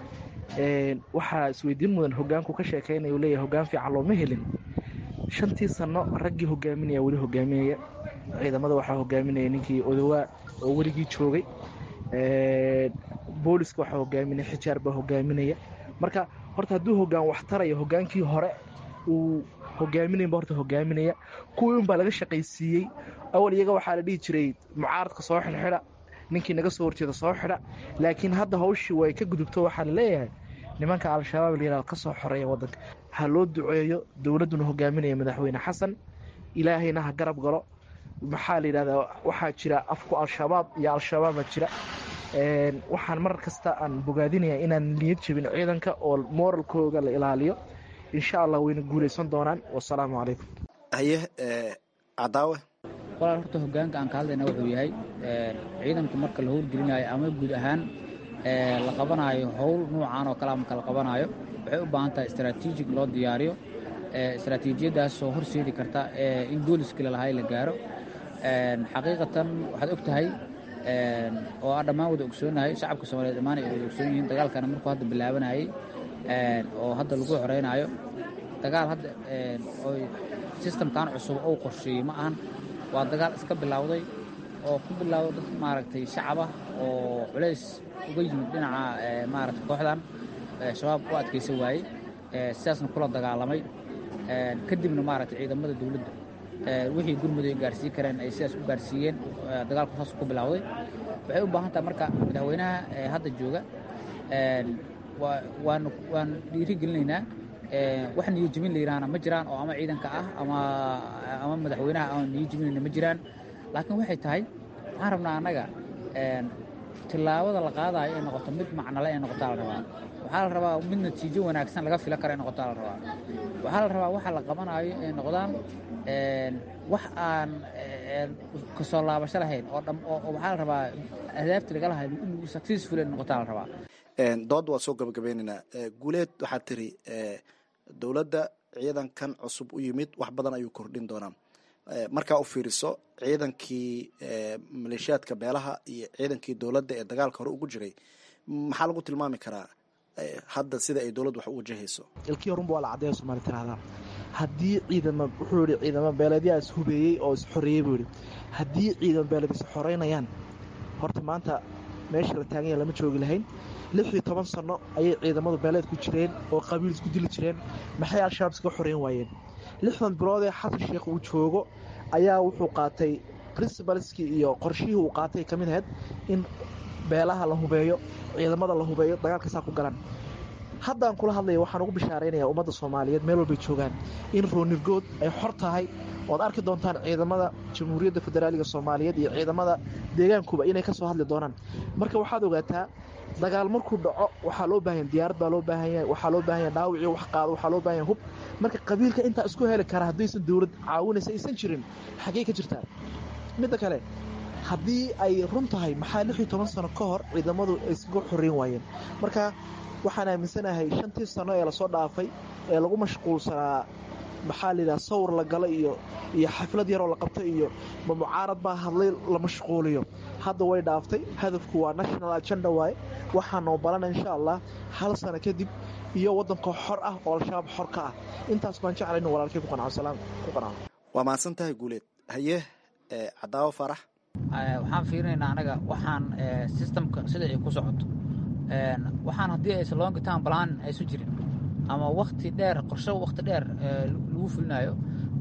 waxaa isweydiin mudan hogaanku ka sheekaynaya uu leeyahay hogaan fiican looma helin shantii sanno raggii hogaaminaya weli hogaaminaya ciidamada waxaa hogaaminaya ninkii odowaa oo weligii joogay booliska waxaa hogaaminaya xijaar baa hogaaminaya marka horta hadduu hogaan wax tarayo hogaankii hore uu hogaaminayba horta hogaaminaya kuwii unbaa laga shaqaysiiyey awal iyaga waxaa la dhihi jiray mucaaradka soo xidhxidha ninkii naga soo horjeeda soo xidha laakiin hadda hawshii way ka gudubto waxaa la leeyahay nimanka al-shabaab layihahdo ka soo xoreeya waddanka ha loo duceeyo dowladduna hogaaminaya madaxweyne xasan ilaahayna ha garab galo maxaa la yidhahdaa waxaa jira afku al-shabaab iyo al-shabaaba jira waxaan mar kasta aan bogaadinaya inaan niyad jebin ciidanka oo moralkooga la ilaaliyo insha allah wayna guulaysan doonaan wasalaamu calaykum haye cadaawe walaal horta hogaanka aan ka hadlayna wuxuu yahay ciidanku marka la howlgelinayo ama guud ahaan la qabanaayo howl nuucan oo kale marka la qabanaayo waxay u baahan tahay istaraatiijig loo diyaariyo istaraatiijiyadaasoo horseedi karta in booliskii lalahay la gaaro xaqiiqatan waxaad og tahay oo aan dhammaan wada ogsoonahay shacabka soomaliyeed dhammaan ay wada ogsoon yihiin dagaalkana markuu hadda bilaabanayay oo hadda lagu xoreynaayo dagaal hadda oy sistamkan cusub ou qorsheeyey ma ahan waa dagaal iska bilowday oo ku bilowday dad maaragtay shacabah oo culays uga yimid dhinaca maaragtay kooxdan shabaab u adkaysan waayey sidaasna kula dagaalamay kadibna maaragtay ciidamada dowladda wixii gurmud ay gaarsiin kareen ay sidaas u gaarsiiyeen dagaalku saas ku bilowday waxay u baahan tahay marka madaxweynaha hadda jooga waan waan dhiiri gelinaynaa wax niyo jebin la yidhaahna ma jiraan oo ama ciidanka ah ama ama madaxweynaha aan niyo jebinayna ma jiraan laakiin waxay tahay waxaan rabnaa annaga tillaabada la qaadayo ay noqoto mid macnale ay noqotaa la rabaa waxaa la rabaa mid natiijo wanaagsan laga fila karo ay noqotaa la rabaa waxaa la rabaa waxa la qabanayo ay noqdaan wax aan kasoo laabasho lahayn oo dham oo waxaa la rabaa ahdaafta laga lahayd in successful ay noqotaa la rabaa dood waa soo gabagabeynaynaa guuleed waxaad tiri dowladda ciidankan cusub u yimid wax badan ayuu kordhin doonaa markaa u fiiriso ciidankii maleeshiyaadka beelaha iyo ciidankii dowladda ee dagaalka hore ugu jiray maxaa lagu tilmaami karaa hadda sida ay dowladdu wax u wajahayso ilkii horunba waa la caddeeya somaali tiraahdaa haddii ciidama wuxuu yihi ciidamo beeleedyaa is hubeeyey oo is xoreeyey buu yihi haddii ciidamo beeleed is xoreynayaan horta maanta meesha la taaganya lama joogi lahayn lix iyo toban sano ayay ciidamadu beeleed ku jireen oo qabiil isku dili jireen maxay al-shabaab iska xoreyn waayeen lixdan bilood ee xasan sheekh uu joogo ayaa wuxuu qaatay princibalskii iyo qorshihii uu qaatay ka mid ahayd in beelaha la hubeeyo ciidamada la hubeeyo dagaalkasaa ku galan haddaan kula hadlaya waxaan ugu bishaaraynaya ummadda soomaaliyeed meel walbay joogaan in roonirgood ay xor tahay ood arki doontaan ciidamada jamhuuriyadda federaaliga soomaaliyeed iyo ciidamada deegaankuba inay kasoo hadli doonaan marka waxaad ogaataa dagaal markuu dhaco waxaa loo baahanya diyaarad baa loo baahan yahay waxaa loo baahan yahay dhaawicii wax qaado waxaa loo baahan yahay hub marka qabiilka intaa isku heli kara haddaysan dowlad caawinaysa aysan jirin xaggey ka jirtaa midda kale haddii ay run tahay maxaa lix iyo toban sano ka hor ciidamadu ay iskaga xoreyn waayeen marka waxaan aaminsanahay shantii sano ee lasoo dhaafay ee lagu mashquulsanaa maxaa layidhaha sawir la gala iyo iyo xaflad yaroo la qabtay iyo ma mucaarad baa hadlay la mashquuliyo hadda way dhaaftay hadafku waa national agenda waaye waxaa noo balana insha allah hal sano kadib iyo waddankoo xor ah oo al-shabaab xor ka ah intaas baan jeclay inu walaalkay ku qanco salaam ku qanco waa mahadsan tahay guuleed haye cadaawo farax waxaan fiirinaynaa anaga waxaan systemka sida ay ku socoto waxaan haddii aysan long term plan aysu jirin ama wakti dheer qorsho wakti dheer lagu fulinayo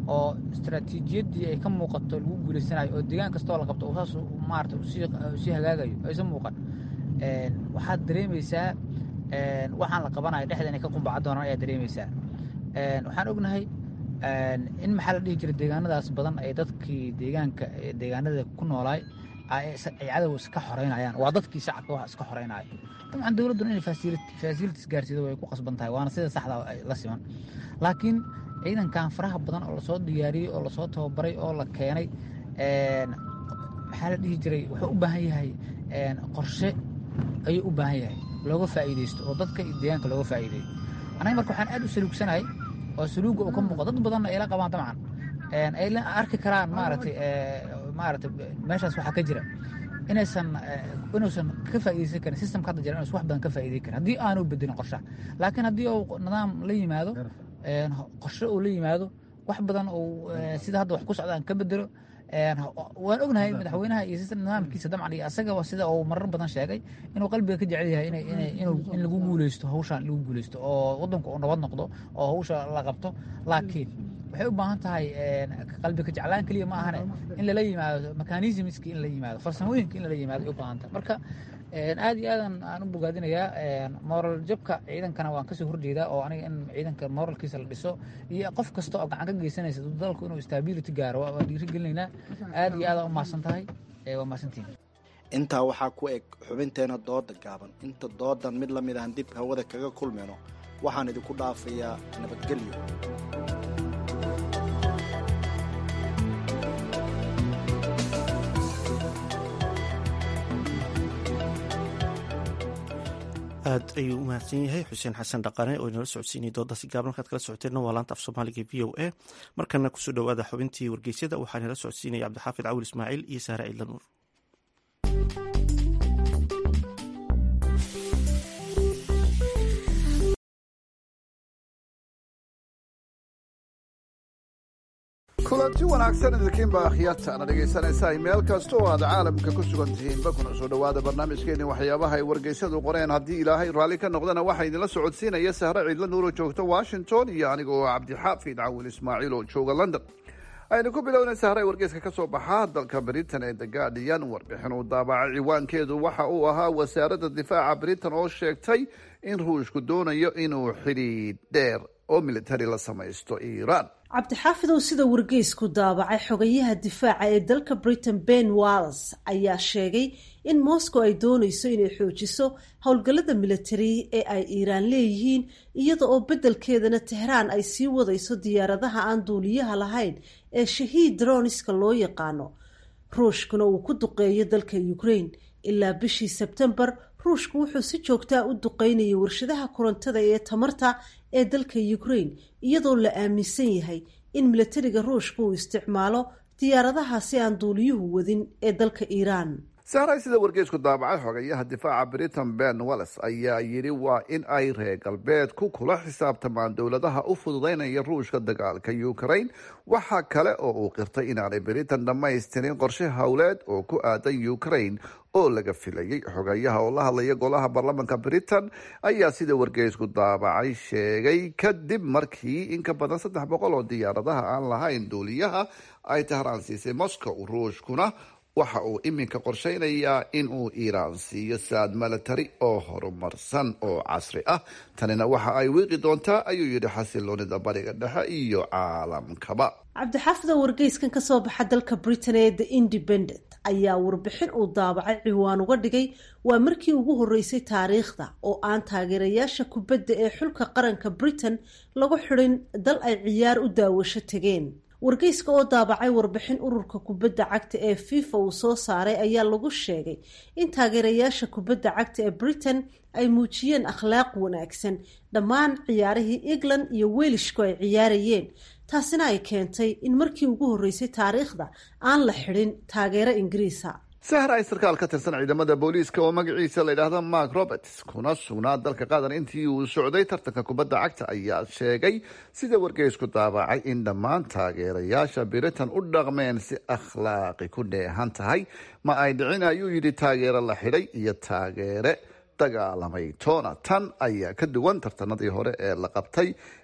oo istaraatiijiyaddii ay ka muuqato lagu guulaysanayo oo deegaan kastoo la qabto saas maarata usii hagaagayo aysan muuqan waxaad dareemaysaa waxaan la qabanayo dhexda inay ka qumbaca doonaan ayaad dareemaysaa waxaan ognahay in maxaa la dhihi jiray deegaanadaas badan ay dadkii deegaanka deegaanada ku noolaay ay cadow iska xoreynayaan waa dadkii shacabka wax iska xoreynaya dabcan dowladduna inay facilities gaarsiido way ku qasban tahay waana sida saxda la siman laakiin ciidankan faraha badan oo lasoo diyaariyey oo lasoo tababaray oo la keenay maxaa la dhihi jiray wuxuu u baahan yahay qorshe ayuu u baahan yahay looga faa'iidaysto oo dadka iyo deegaanka looga faa'iideeyo anaga marka waxaan aad u saluugsanahay oo saluuga uu ka muuqo dad badanna ay la qabaan dabcan ay la arki karaan maaragtay maaragtay meeshaas waxaa ka jira inaysan inuusan ka faa'iidaysan karin systemka hadda jira inuusan wax badan ka faa'iidayn karin haddii aanu bedelin qorshaha laakiin haddii uu nidaam la yimaado qorshe uu la yimaado wax badan uu sida hadda wax ku socdaan ka bedelo waan ognahay madaxweynaha iyo nidaamkiisa dabcan iyo asagaba sida uu marar badan sheegay inuu qalbiga ka jecel yahay in lagu guuleysto hawshaan lagu guuleysto oo wadanku uu nabad noqdo oo hawsha la qabto laakiin waxay u baahan tahay qalbi ka jeclaan keliya ma ahane in lala yimaado mechanismski in la yimaado farsamooyinka in lala yimaado ay u baahan tahay marka aad iyo aadan aan u bogaadinayaa moral jabka ciidankana waan kasoo horjeedaa oo aniga in ciidanka moralkiisa la dhiso iyo qof kasta oo gacan ka geysanaysa dalku inuu stability gaaro waan dhiirigelinaynaa aad iyo aadaan u mahadsan tahay waa mahadsantihin intaa waxaa ku eg xubinteena dooda gaaban inta doodan mid lamid aan dib hawada kaga kulmayno waxaan idinku dhaafayaa nabadgelyo aad ayuu u mahadsan yahay xuseen xasan dhaqane oo inala socodsiinaya doodaasi gaaban halkaad kala socoteenna waa laanta af soomaaliga v o a markana kusoo dhowaada xubintii wargeysyada waxaa inala socodsiinaya cabdixaafid cawil ismaaciil iyo saare ciidla nuur kulanti wanaagsan idinkiinba akhyaartaana dhegaysanaysaa meel kasta oo aad caalamka ku sugan tihiinba kuna soo dhowaada barnaamijkeeni waxyaabaha ay wargeysyadu qoreen haddii ilaahay raalli ka noqdana waxaa idinla socodsiinaya sahre ciidla nuur oo joogta washington iyo aniga oo cabdixaafid cawil ismaaciil oo jooga london aynu ku bilownay sahre wargeyska ka soo baxaa dalka britain ee the guardian warbixin uu daabacay ciwaankeedu waxa uu ahaa wasaaradda difaaca britain oo sheegtay in ruushku doonayo inuu xidhiidh dheer oo militari la samaysto iiraan cabdixaafidow sida wargeysku daabacay xogayaha difaaca ee dalka britain ben walls ayaa sheegay in moscow ay doonayso inay xoojiso howlgallada militari ee ay iiraan leeyihiin iyada oo beddelkeedana tehraan ay sii wadayso diyaaradaha aan duuliyaha lahayn ee shahiid droniska loo yaqaano ruushkuna uu ku duqeeyo dalka ukraine ilaa bishii sebtembar ruushku wuxuu si joogtaa u duqeynayay warshadaha korontada ee tamarta ee dalka ukraine iyadoo la aaminsan yahay in milatariga ruushka uu isticmaalo diyaaradaha si aan duuliyuhu wadin ee dalka iiraan sahray sida wargeysku daabacay xogayaha difaaca britain ben wallis ayaa yidhi waa in ay reer galbeedku kula xisaabtamaan dowladaha u fududeynaya ruushka dagaalka ukraine waxaa kale oo uu qirtay inaanay britain dhammaystirin qorshe howleed oo ku aadan ukraine oo laga filayay xogayaha oo la hadlaya golaha baarlamanka britain ayaa sida wargeysku daabacay sheegay kadib markii in ka badan saddex boqol oo diyaaradaha aan lahayn duuliyaha ay tahraan siisay moscow ruushkuna waxa uu iminka qorsheynayaa in uu iiraan siiyo saad milatari oo horumarsan oo casri ah tanina waxa ay wiiqi doontaa ayuu yidhi xasiloonida bariga dhexe iyo caalamkaba cabdixaafida wargeyskan ka soo baxa dalka britain ee the independent ayaa warbixin uu daabacay ciwaan uga dhigay waa markii ugu horeysay taariikhda oo aan taageerayaasha kubadda ee xulka qaranka britain lagu xidhin dal ay ciyaar u daawasho tegeen wargeyska oo daabacay warbixin ururka kubadda cagta ee fifa uu soo saaray ayaa lagu sheegay in taageerayaasha kubadda cagta ee britain ay muujiyeen akhlaaq wanaagsan dhammaan ciyaarihii england iyo welishku ay ciyaarayeen taasina ay keentay in markii ugu horeysay taariikhda aan la xidhin taageero ingiriisa sahra ay sarkaal ka tirsan ciidamada booliiska oo magaciisa la yidhaahdo mark roberts kuna sugnaa dalka qatar intii uu socday tartanka kubadda cagta ayaa sheegay sida wargeysku daabacay in dhammaan taageerayaasha britain u dhaqmeen si akhlaaqi ku dheehan tahay ma ay dhicin ayuu yidhi taageero la xidhay iyo taageere dagaalamay toona tan ayaa ka duwan tartanadii hore ee la qabtay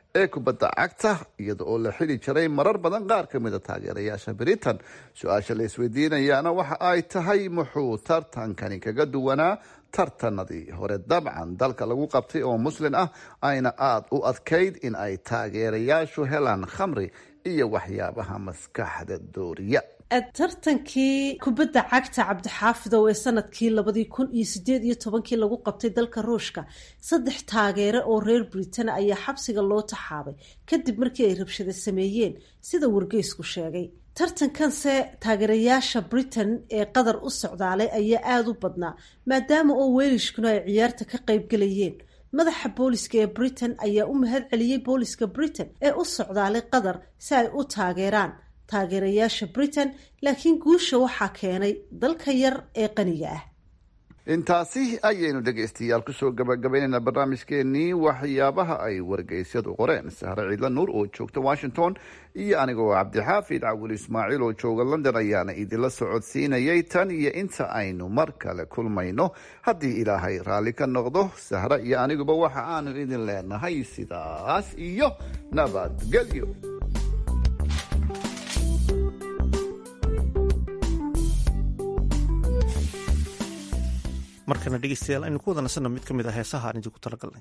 ee kubadda cagta iyada oo la xili jiray marar badan qaar ka mida taageerayaasha britain su-aasha la isweydiinayaana waxa ay tahay muxuu tartankani kaga duwanaa tartanadii hore dabcan dalka lagu qabtay oo muslin ah ayna aada u adkayd in ay taageerayaashu helaan khamri iyo waxyaabaha maskaxda dooriya tartankii kubadda cagta cabdixaafidow ee sanadkii labadii kun iyo sideed iyo tobankii lagu qabtay dalka ruushka saddex taageere oo reer britain ayaa xabsiga loo taxaabay kadib markii ay rabshada sameeyeen sida wargeysku sheegay tartankanse taageerayaasha britain ee qatar u socdaalay ayaa aada u badnaa maadaama oo weelishkuna ay ciyaarta ka qaybgalayeen madaxa booliska ee britain ayaa u mahad celiyey booliska britain ee u socdaalay qatar si ay u taageeraan taageerayaasha britain laakiin guusha waxaa keenay dalka yar ee qaniga ah intaasi ayaynu dhegaystayaal kusoo gabagabaynaynaa barnaamijkeenii waxyaabaha ay wargeysyadu qoreen sahre ciidla nuur oo joogta washington iyo anigoo cabdixaafid cawil ismaaciil oo jooga london ayaana idinla socodsiinayay tan iyo inta aynu mar kale kulmayno haddii ilaahay raalli ka noqdo sahre iyo aniguba waxa aanu idin leenahay sidaas iyo nabadgelyo markana dhegeystayaal aynu ku wada nasanno mid ka mid ah heesaha aan idinku talagalnay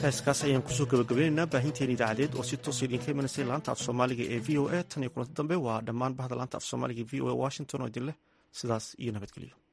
heeskaas ayaan kusoo gabagabaynaynaa baahinteen idaacadeed oo si toos idinka imanaysay laanta af soomaaliga ee v o a tan iyo kulanti dambe waa dhammaan bahda laanta af soomaaliga e v o a washington oo idin leh sidaas iyo nabadgelyo